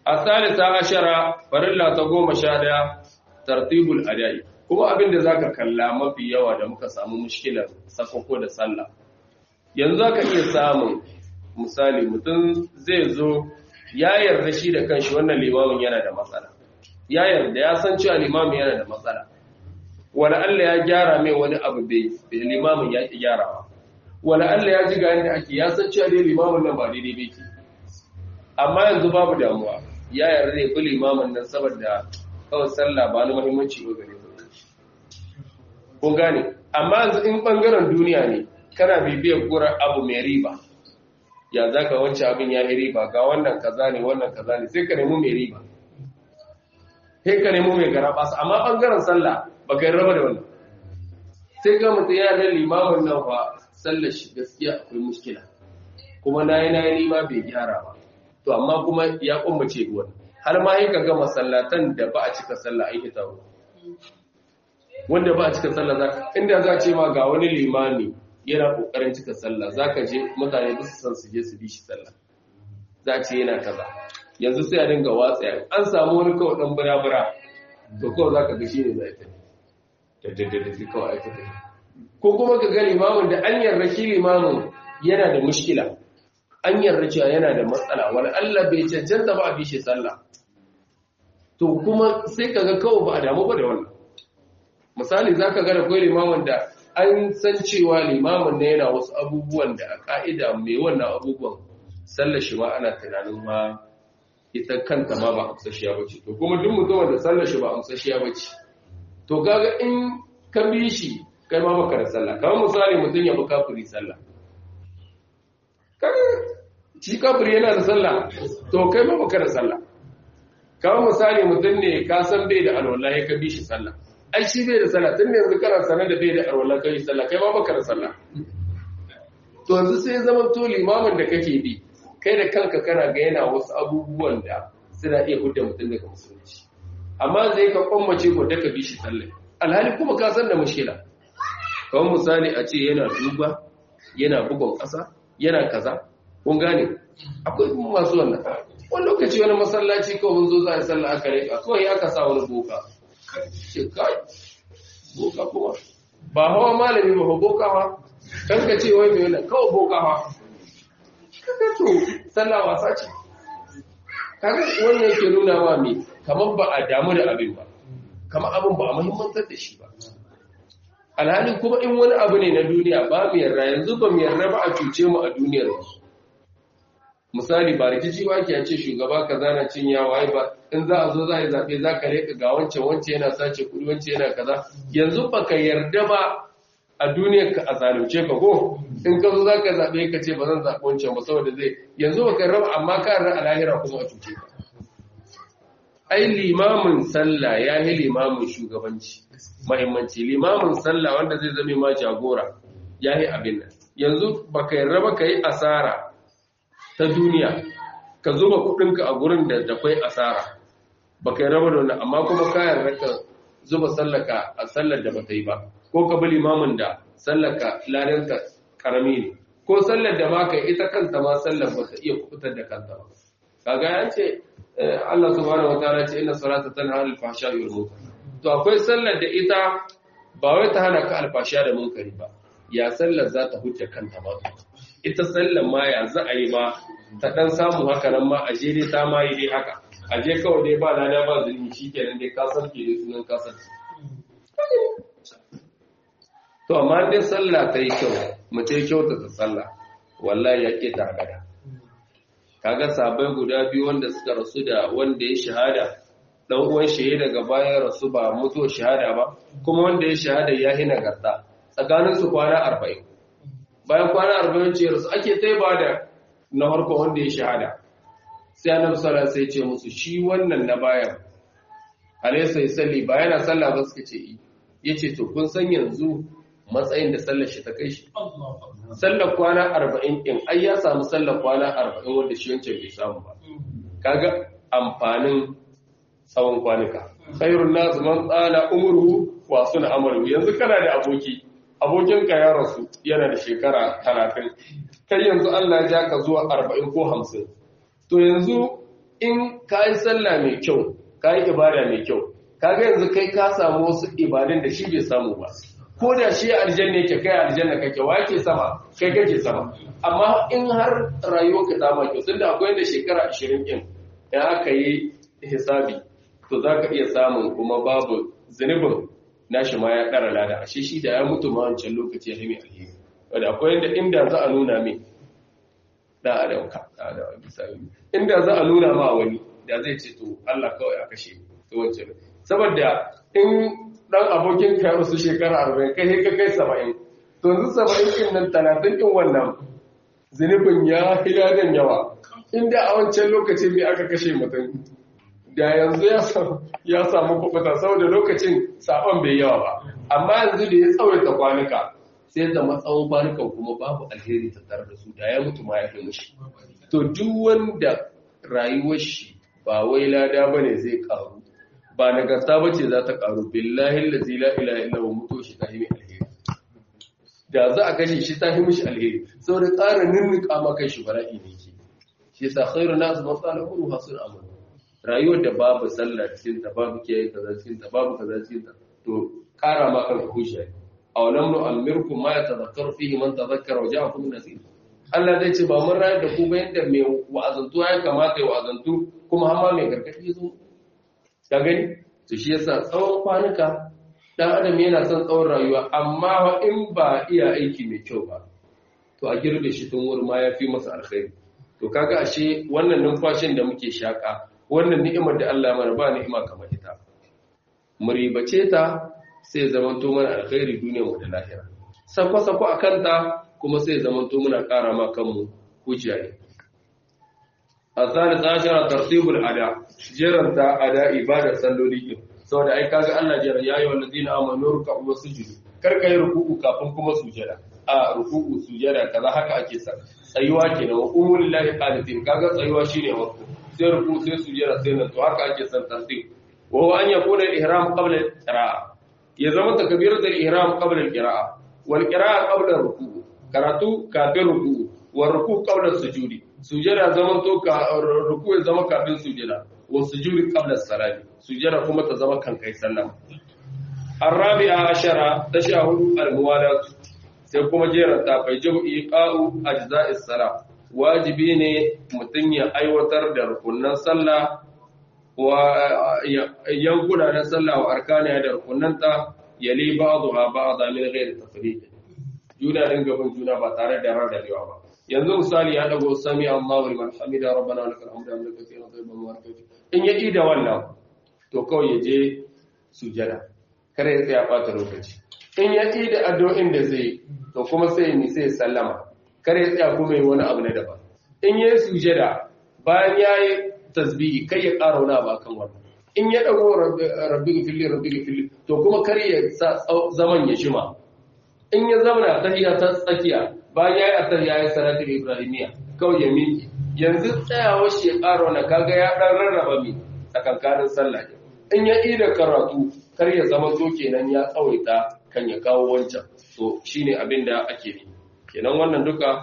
الثالثة عشرة فرلا تقوم شادية ترتيب الأداء kuma abin da zaka kalla mafi yawa da muka samu mushkilar sakoko da sallah yanzu zaka iya samun misali mutum zai zo ya yarda shi da kanshi wannan limamin yana da matsala ya yarda ya san cewa limamin yana da matsala wala Allah ya gyara mai wani abu bai limamin ya ki gyarawa wala Allah ya ji ga yanda ake ya san cewa dai limamin nan ba daidai bai ke amma yanzu babu damuwa ya yarda ya fi limamin nan saboda kawai sallah ba na muhimmanci ba gare kun gane amma yanzu in bangaren duniya ne kana bibiyar gura abu mai riba ya za ka wancan abin ya yi riba ga wannan kaza ne wannan kaza ne sai ka nemi mai riba sai ka nemi mai gara basu amma bangaren sallah ba ka yi raba da wannan sai ga mutum ya da limamin nan fa sallar shi gaskiya akwai muskila kuma na yi na yi nima bai gyara ba to amma kuma ya kumbace ruwan har ma yi ka ga masallatan da ba a cika sallah aiki taro wanda ba a cika sallah za inda za ce ma ga wani limami yana kokarin cika sallah za ka je mutane ba su san su je su bi shi sallah za ce yana kaza yanzu sai a dinga watsa an samu wani kawai dan bura-bura to kawai za ka ga shi ne za a tafi daddadda sai kawai aka tafi ko kuma ka ga limamin da an yarda shi limamin yana da mushkila an yarda cewa yana da matsala wani Allah bai cancanta ba a bi shi sallah to kuma sai ka ga kawai ba a damu ba da wannan misali za ka gada kawai limamin da an san cewa limamin na yana wasu abubuwan da a ka'ida mai wannan abubuwan sallar shi ma ana tunanin ma ita kanta ma ba amsashiya ba ce to kuma duk mutumin da sallar shi ba amsashiya ba ce to kaga in ka bi shi kai ma baka da sallah kamar misali mutum ya bi kafiri sallah kaga shi kafiri yana da sallah to kai ma baka da sallah kamar misali mutum ne ka san bai da alwala ya ka bi shi sallah ai shi bai da sallah tun yanzu kana sanar da bai da alwala kai sallah kai ma baka da sallah to yanzu sai zaman to limamin da kake bi kai da kanka kana ga yana wasu abubuwan da suna iya hudda mutum daga musulunci amma zai ka kwammace ko da ka bi shi sallah alhali kuma ka san da mushkila kawai misali a ce yana duba yana bugon ƙasa yana kaza kun gane akwai masu wannan wani lokaci wani masallaci kawai mun zo za a sallah aka rika kawai aka sa wani boka ce kai boka kuma ba hawa malami ba boka ha kan ka ce wai mai wannan kawai boka ha kaga to sallah wasa ce kaga wannan yake nuna wa me kamar ba a damu da abin ba kamar abin ba a muhimmantar da shi ba alhalin kuma in wani abu ne na duniya ba mu yarda yanzu ba mu yarda ba a cuce mu a duniyar mu misali ba rikici ba ke ce shugaba ka zana cin yawa ai ba in za a zo za a yi zaɓe za ka reka ga wancan wancan yana sace kuɗi wancan yana kaza yanzu ba ka yarda ba a duniyar ka a zalunce ka ko in ka zo za ka zaɓe ka ce ba zan zaɓi wancan ba saboda zai yanzu ba ka raba amma ka yarda a lahira kuma a cuce ka ai limamin sallah ya yi limamin shugabanci mahimmanci limamin sallah wanda zai zame ma jagora ya yi abin nan yanzu ba ka yarda ba ka yi asara ta duniya ka zuba kudinka a gurin da da kwai asara ba ka yarda ba da wannan amma kuma ka yarda ka zuba sallaka a sallar da ba ta yi ba ko ka bi limamin da sallaka ladanka karami ne ko sallar da ma ka ita kanta ma sallar ba ta iya kubutar da kanta ba kaga ya ce Allah subhanahu wataala ce inna salata tanha anil fahsha'i wal munkar to akwai sallar da ita ba wai ta hana ka alfasha da munkari ba ya sallar za ta hujja kanta ba ita sallar ma ya za a yi ma ta dan samu haka nan ma a je dai ta ma yi dai haka a je kawai dai ba lada ba zulmi shikenan dai ka sarke dai sunan ka sarke to amma dai sallah ta yi kyau mu ta yi kyauta ta sallah wallahi ya ke ta gada kaga sabai guda biyu wanda suka rasu da wanda ya shahada dan uwan shi daga bayan rasu ba mutuwa shahada ba kuma wanda ya shahada ya hina garta tsakanin su kwana 40 bayan kwana 40 ce rasu ake tai ba da na farko wanda ya shahada sai annabi sallallahu alaihi wasallam sai ce musu shi wannan na bayan alaysa yusalli ba yana sallah ba suka ce yi yace to kun san yanzu matsayin da sallar shi ta kai shi sallar kwana arba'in ɗin ai ya samu sallar kwana arba'in wanda shi wancan bai samu ba kaga amfanin tsawon kwanuka khairun nas man tsala umruhu wa suna amalu yanzu kana da aboki abokinka ya rasu yana da shekara talatin kai yanzu Allah ya ja ka zuwa arba'in ko hamsin to yanzu in ka yi sallah mai kyau ka yi ibada mai kyau kaga yanzu kai ka samu wasu ibadun da shi bai samu ba ko da shi aljanna yake kai aljanna kake wa yake sama kai kake sama amma in har rayuwarka ta ma kyau tunda akwai da shekara 20 din in aka yi hisabi to za ka iya samun kuma babu zunubin nashi ma ya ɗara lada ashe shi da ya mutu ma wancan lokaci ya mai alheri wadda akwai yadda inda za a nuna min da adam ka da adam misali inda za a nuna ma wani da zai ce to Allah kawai a kashe to wancan saboda in dan abokin ka wasu shekara 40 kai ka kai 70 to yanzu 70 din nan 30 din wannan zunubin ya hiladan yawa inda a wancan lokacin me aka kashe mutum da yanzu ya samu kubuta saboda lokacin sabon bai yawa ba amma yanzu da ya tsawaita kwanuka sai zama tsawon kwanukan kuma babu alheri tattare da su da ya mutu ma ya fi mushi to duk wanda rayuwar shi ba wai lada bane zai karu ba nagarta bace za ta karu billahi allazi la ilaha illa huwa mutu shi ta yi alheri da za a kashe shi ta yi mishi alheri saboda tsara ninnika maka shi bara'i ne ke shi yasa khairu nas man qala qulu hasul amal rayuwar da babu sallah cikin ta babu kiyaye kaza cikin ta babu kaza cikin ta to kara ma kanka hujja aw lam nu'ammirkum ma yatadhakkaru fihi man tadhakkara wa ja'akum nasir Allah zai ce ba mun rayar da ku ba yadda mai wa'azantu ya kamata ya wa'azantu kuma hamma mai gargadi zo ka gani to shi yasa tsawon kwanuka dan adam yana son tsawon rayuwa amma in ba iya aiki mai kyau ba to a girbe shi tun wuri ma ya fi masa alkhairi to kaga ashe wannan numfashin da muke shaka wannan ni'imar da Allah mana ba ni'ima kamar ita mu ribace ta sai zaman to mana alkhairi duniyar mu da lahira sako sako akan ta kuma sai zaman to muna ƙara ma kanmu hujja ne الثالث عشر ترتيب الأداء جرنت أداء إبادة سلولي saboda ai kaga Allah jira yayi wallazina amanu ruk'u wasjudu kar kai ruku'u kafin kuma sujada a ruku'u sujada kaza haka ake sa tsayuwa kenan wa qumul lillahi qanitin kaga tsayuwa shine wasu sai ruku sai sujada sai nan to haka ake san tartib wa huwa an yakuna al-ihram qabla al-qira'a ya zama takbiratul ihram qabla al-qira'a wal qira'a qabla ruku'u karatu kafin ruku'u wa ruku' qabla sujudi sujada zaman to ka ruku ya zama kafin sujada wa sujudi qabla salati sujada kuma ta zama kan kai sallama arabi'a ashara tashahudu al-muwalat sai kuma jeran ta bai jabu iqa'u ajza'is salat wajibi ne mutum ya aiwatar da rukunan sallah wa yankuna na sallah wa arkaniya da rukunanta yali ba'dha ba'dha min ghairi tafriq juna dinga bin juna ba tare da rarrabewa ba yanzu misali ya dago sami Allahu liman hamida rabbana lakal hamdu hamdan kathiran tayyiban mubarakan in ya ida wannan to kawai ya je sujada kare ya tsaya bata lokaci in ya ida addu'o'in da zai to kuma sai ni sai sallama kare ya tsaya kuma yi wani abu na daban in ya sujada bayan ya yi tasbihi kai ya ƙara wani abu akan wannan in ya dago rabbi gifili rabbi gifili to kuma kar ya sa zaman ya shima in ya zamana tahiyya ta tsakiya bayan ya yi atahiyya ya salatul ibrahimiya kawai ya miki yanzu tsayawar shi ya ƙara wani kaga ya ɗan rarraba mi tsakankanin sallah in ya ida karatu kar ya zama zo kenan ya tsawaita kan ya kawo wancan to shine abin da ake yi kenan wannan duka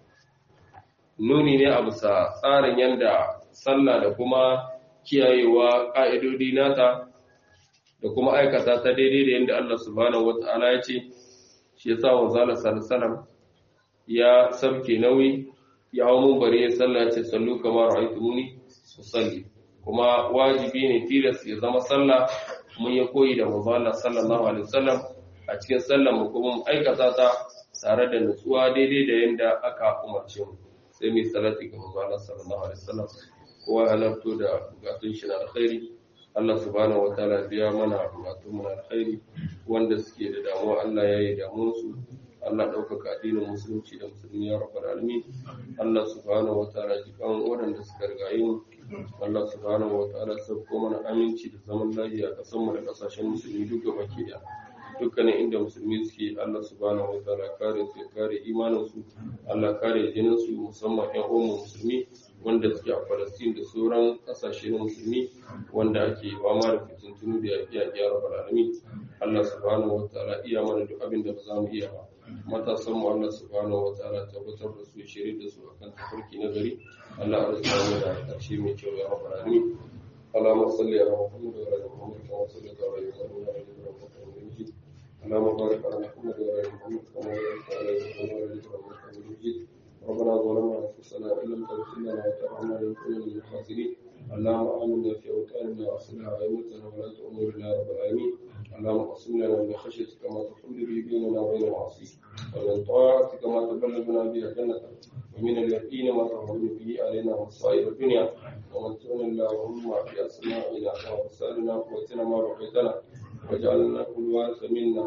nuni ne a bisa tsarin yanda sallah da kuma kiyayewa ƙa'idodi nata da kuma aikata ta daidai da yadda Allah subhanahu wata'ala ya ce shi ya sa wa zala salasalam ya sabke nauyi ya hau mun bari ya sallah ce sallu kamar ra'aitumuni su salli kuma wajibi ne tilas ya zama sallah mun ya koyi da manzo sallallahu alaihi wasallam a cikin sallar mu kuma mu aikata ta tare da nutsuwa daidai da yanda aka umarce mu sai mai salati ga manzo sallallahu alaihi wasallam kowa halarto da bukatun shi na alkhairi Allah subhanahu wataala biya mana bukatun mu na alkhairi wanda suke da damuwa Allah ya yi damuwar su Allah ɗaukaka addinin musulunci da musulmi ya rabbal alamin Allah subhanahu wataala jikan waɗanda suka rigaye mu Allah subhanahu wataala sauko mana aminci da zaman lafiya a ƙasar mu da ƙasashen musulmi duk gaba ke da dukkanin inda musulmi suke Allah subhanahu wataala kare su ya kare imanin su Allah kare jinin su musamman ƴan uwan musulmi wanda suke a Falastin da sauran ƙasashe na musulmi wanda ake fama da fitintunu da yaƙi a gyara alamin Allah subhanahu wataala iya mana duk abin da ba za mu iya ba matasan mu Allah subhanahu wataala tabbatar da su shirye da su akan tafarki na gari Allah ya samu da ƙarshe mai kyau ya rabbal alamin اللهم صل على محمد وعلى ال محمد كما صليت على ابراهيم وعلى ال ابراهيم انك حميد مجيد اللهم بارك على محمد وعلى ال محمد كما باركت على ابراهيم وعلى ال ابراهيم انك حميد مجيد ربنا ظلمنا انفسنا وان لم تغفر لنا وترحمنا لنكن من الخاسرين اللهم امنا في اوطاننا واصلح ائمتنا ولاة امورنا يا رب العالمين اللهم اقسم لنا من خشيتك ما تحول به بيننا وبين معاصيك ومن طاعتك ما تبلغنا بها جنتك ومن اليقين ما تهون به علينا مصائب الدنيا ومتعنا اللهم في اسمائنا وابصارنا وقوتنا ما بقيتنا واجعلنا كل وارث منا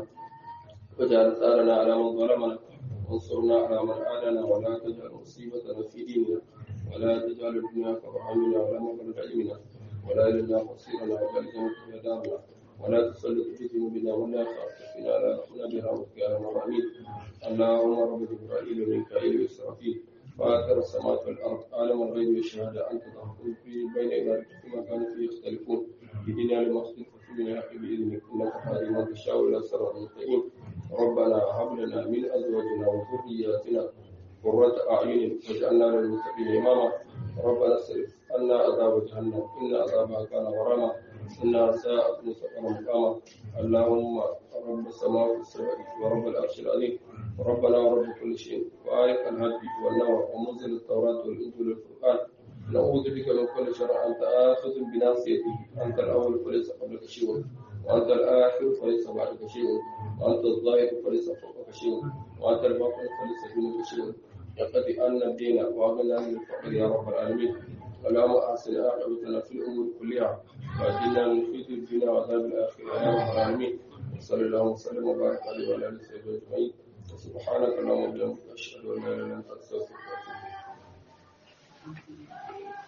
واجعل ثارنا على من ظلمنا وانصرنا على من عادنا ولا تجعل مصيبتنا في ديننا ولا تجعل الدنيا كبر همنا ولا مبلغ علمنا ولا الى مصيرنا واجعل الجنه هي دارنا ولا تسلط بذنوبنا ولا يخافك فينا لا يرحمنا برحمتك يا ارحم الراحمين اللهم رب جبرائيل وميكائيل واسرافيل فاطر السماوات والارض عالم الغيب والشهاده انت تحكم في بين عبادك فيما كانوا فيه يختلفون اهدنا لما اختلف فيه من الحق باذنك انك تهدي من تشاء الى صراط مستقيم ربنا هب لنا من ازواجنا وذرياتنا قرة أعين واجعلنا للمتقين إماما ربنا اصرف عنا عذاب جهنم إن عذابها كان غراما إنها ساءت مستقرا مقاما اللهم رب السماوات السبع ورب العرش العظيم ربنا ورب كل شيء وآية الهدي والنور ومنزل التوراة والإنجيل والفرقان نعوذ بك من كل شر أنت آخذ بناصيته أنت الأول فليس قبلك شيء وأنت الآخر فليس بعدك شيء وأنت الظاهر فليس فوقك شيء وأنت الباطن فليس دونك شيء يقضي أن الدين وأغنى من الفقر يا رب العالمين اللهم أحسن عاقبتنا في الأمور كلها وأجلنا من خزي الدنيا وعذاب الآخرة يا رب العالمين وصلى الله وسلم وبارك عليه وعلى آله وصحبه أجمعين سبحانك اللهم وبحمدك أشهد أن لا إله إلا أنت أستغفرك وأتوب إليك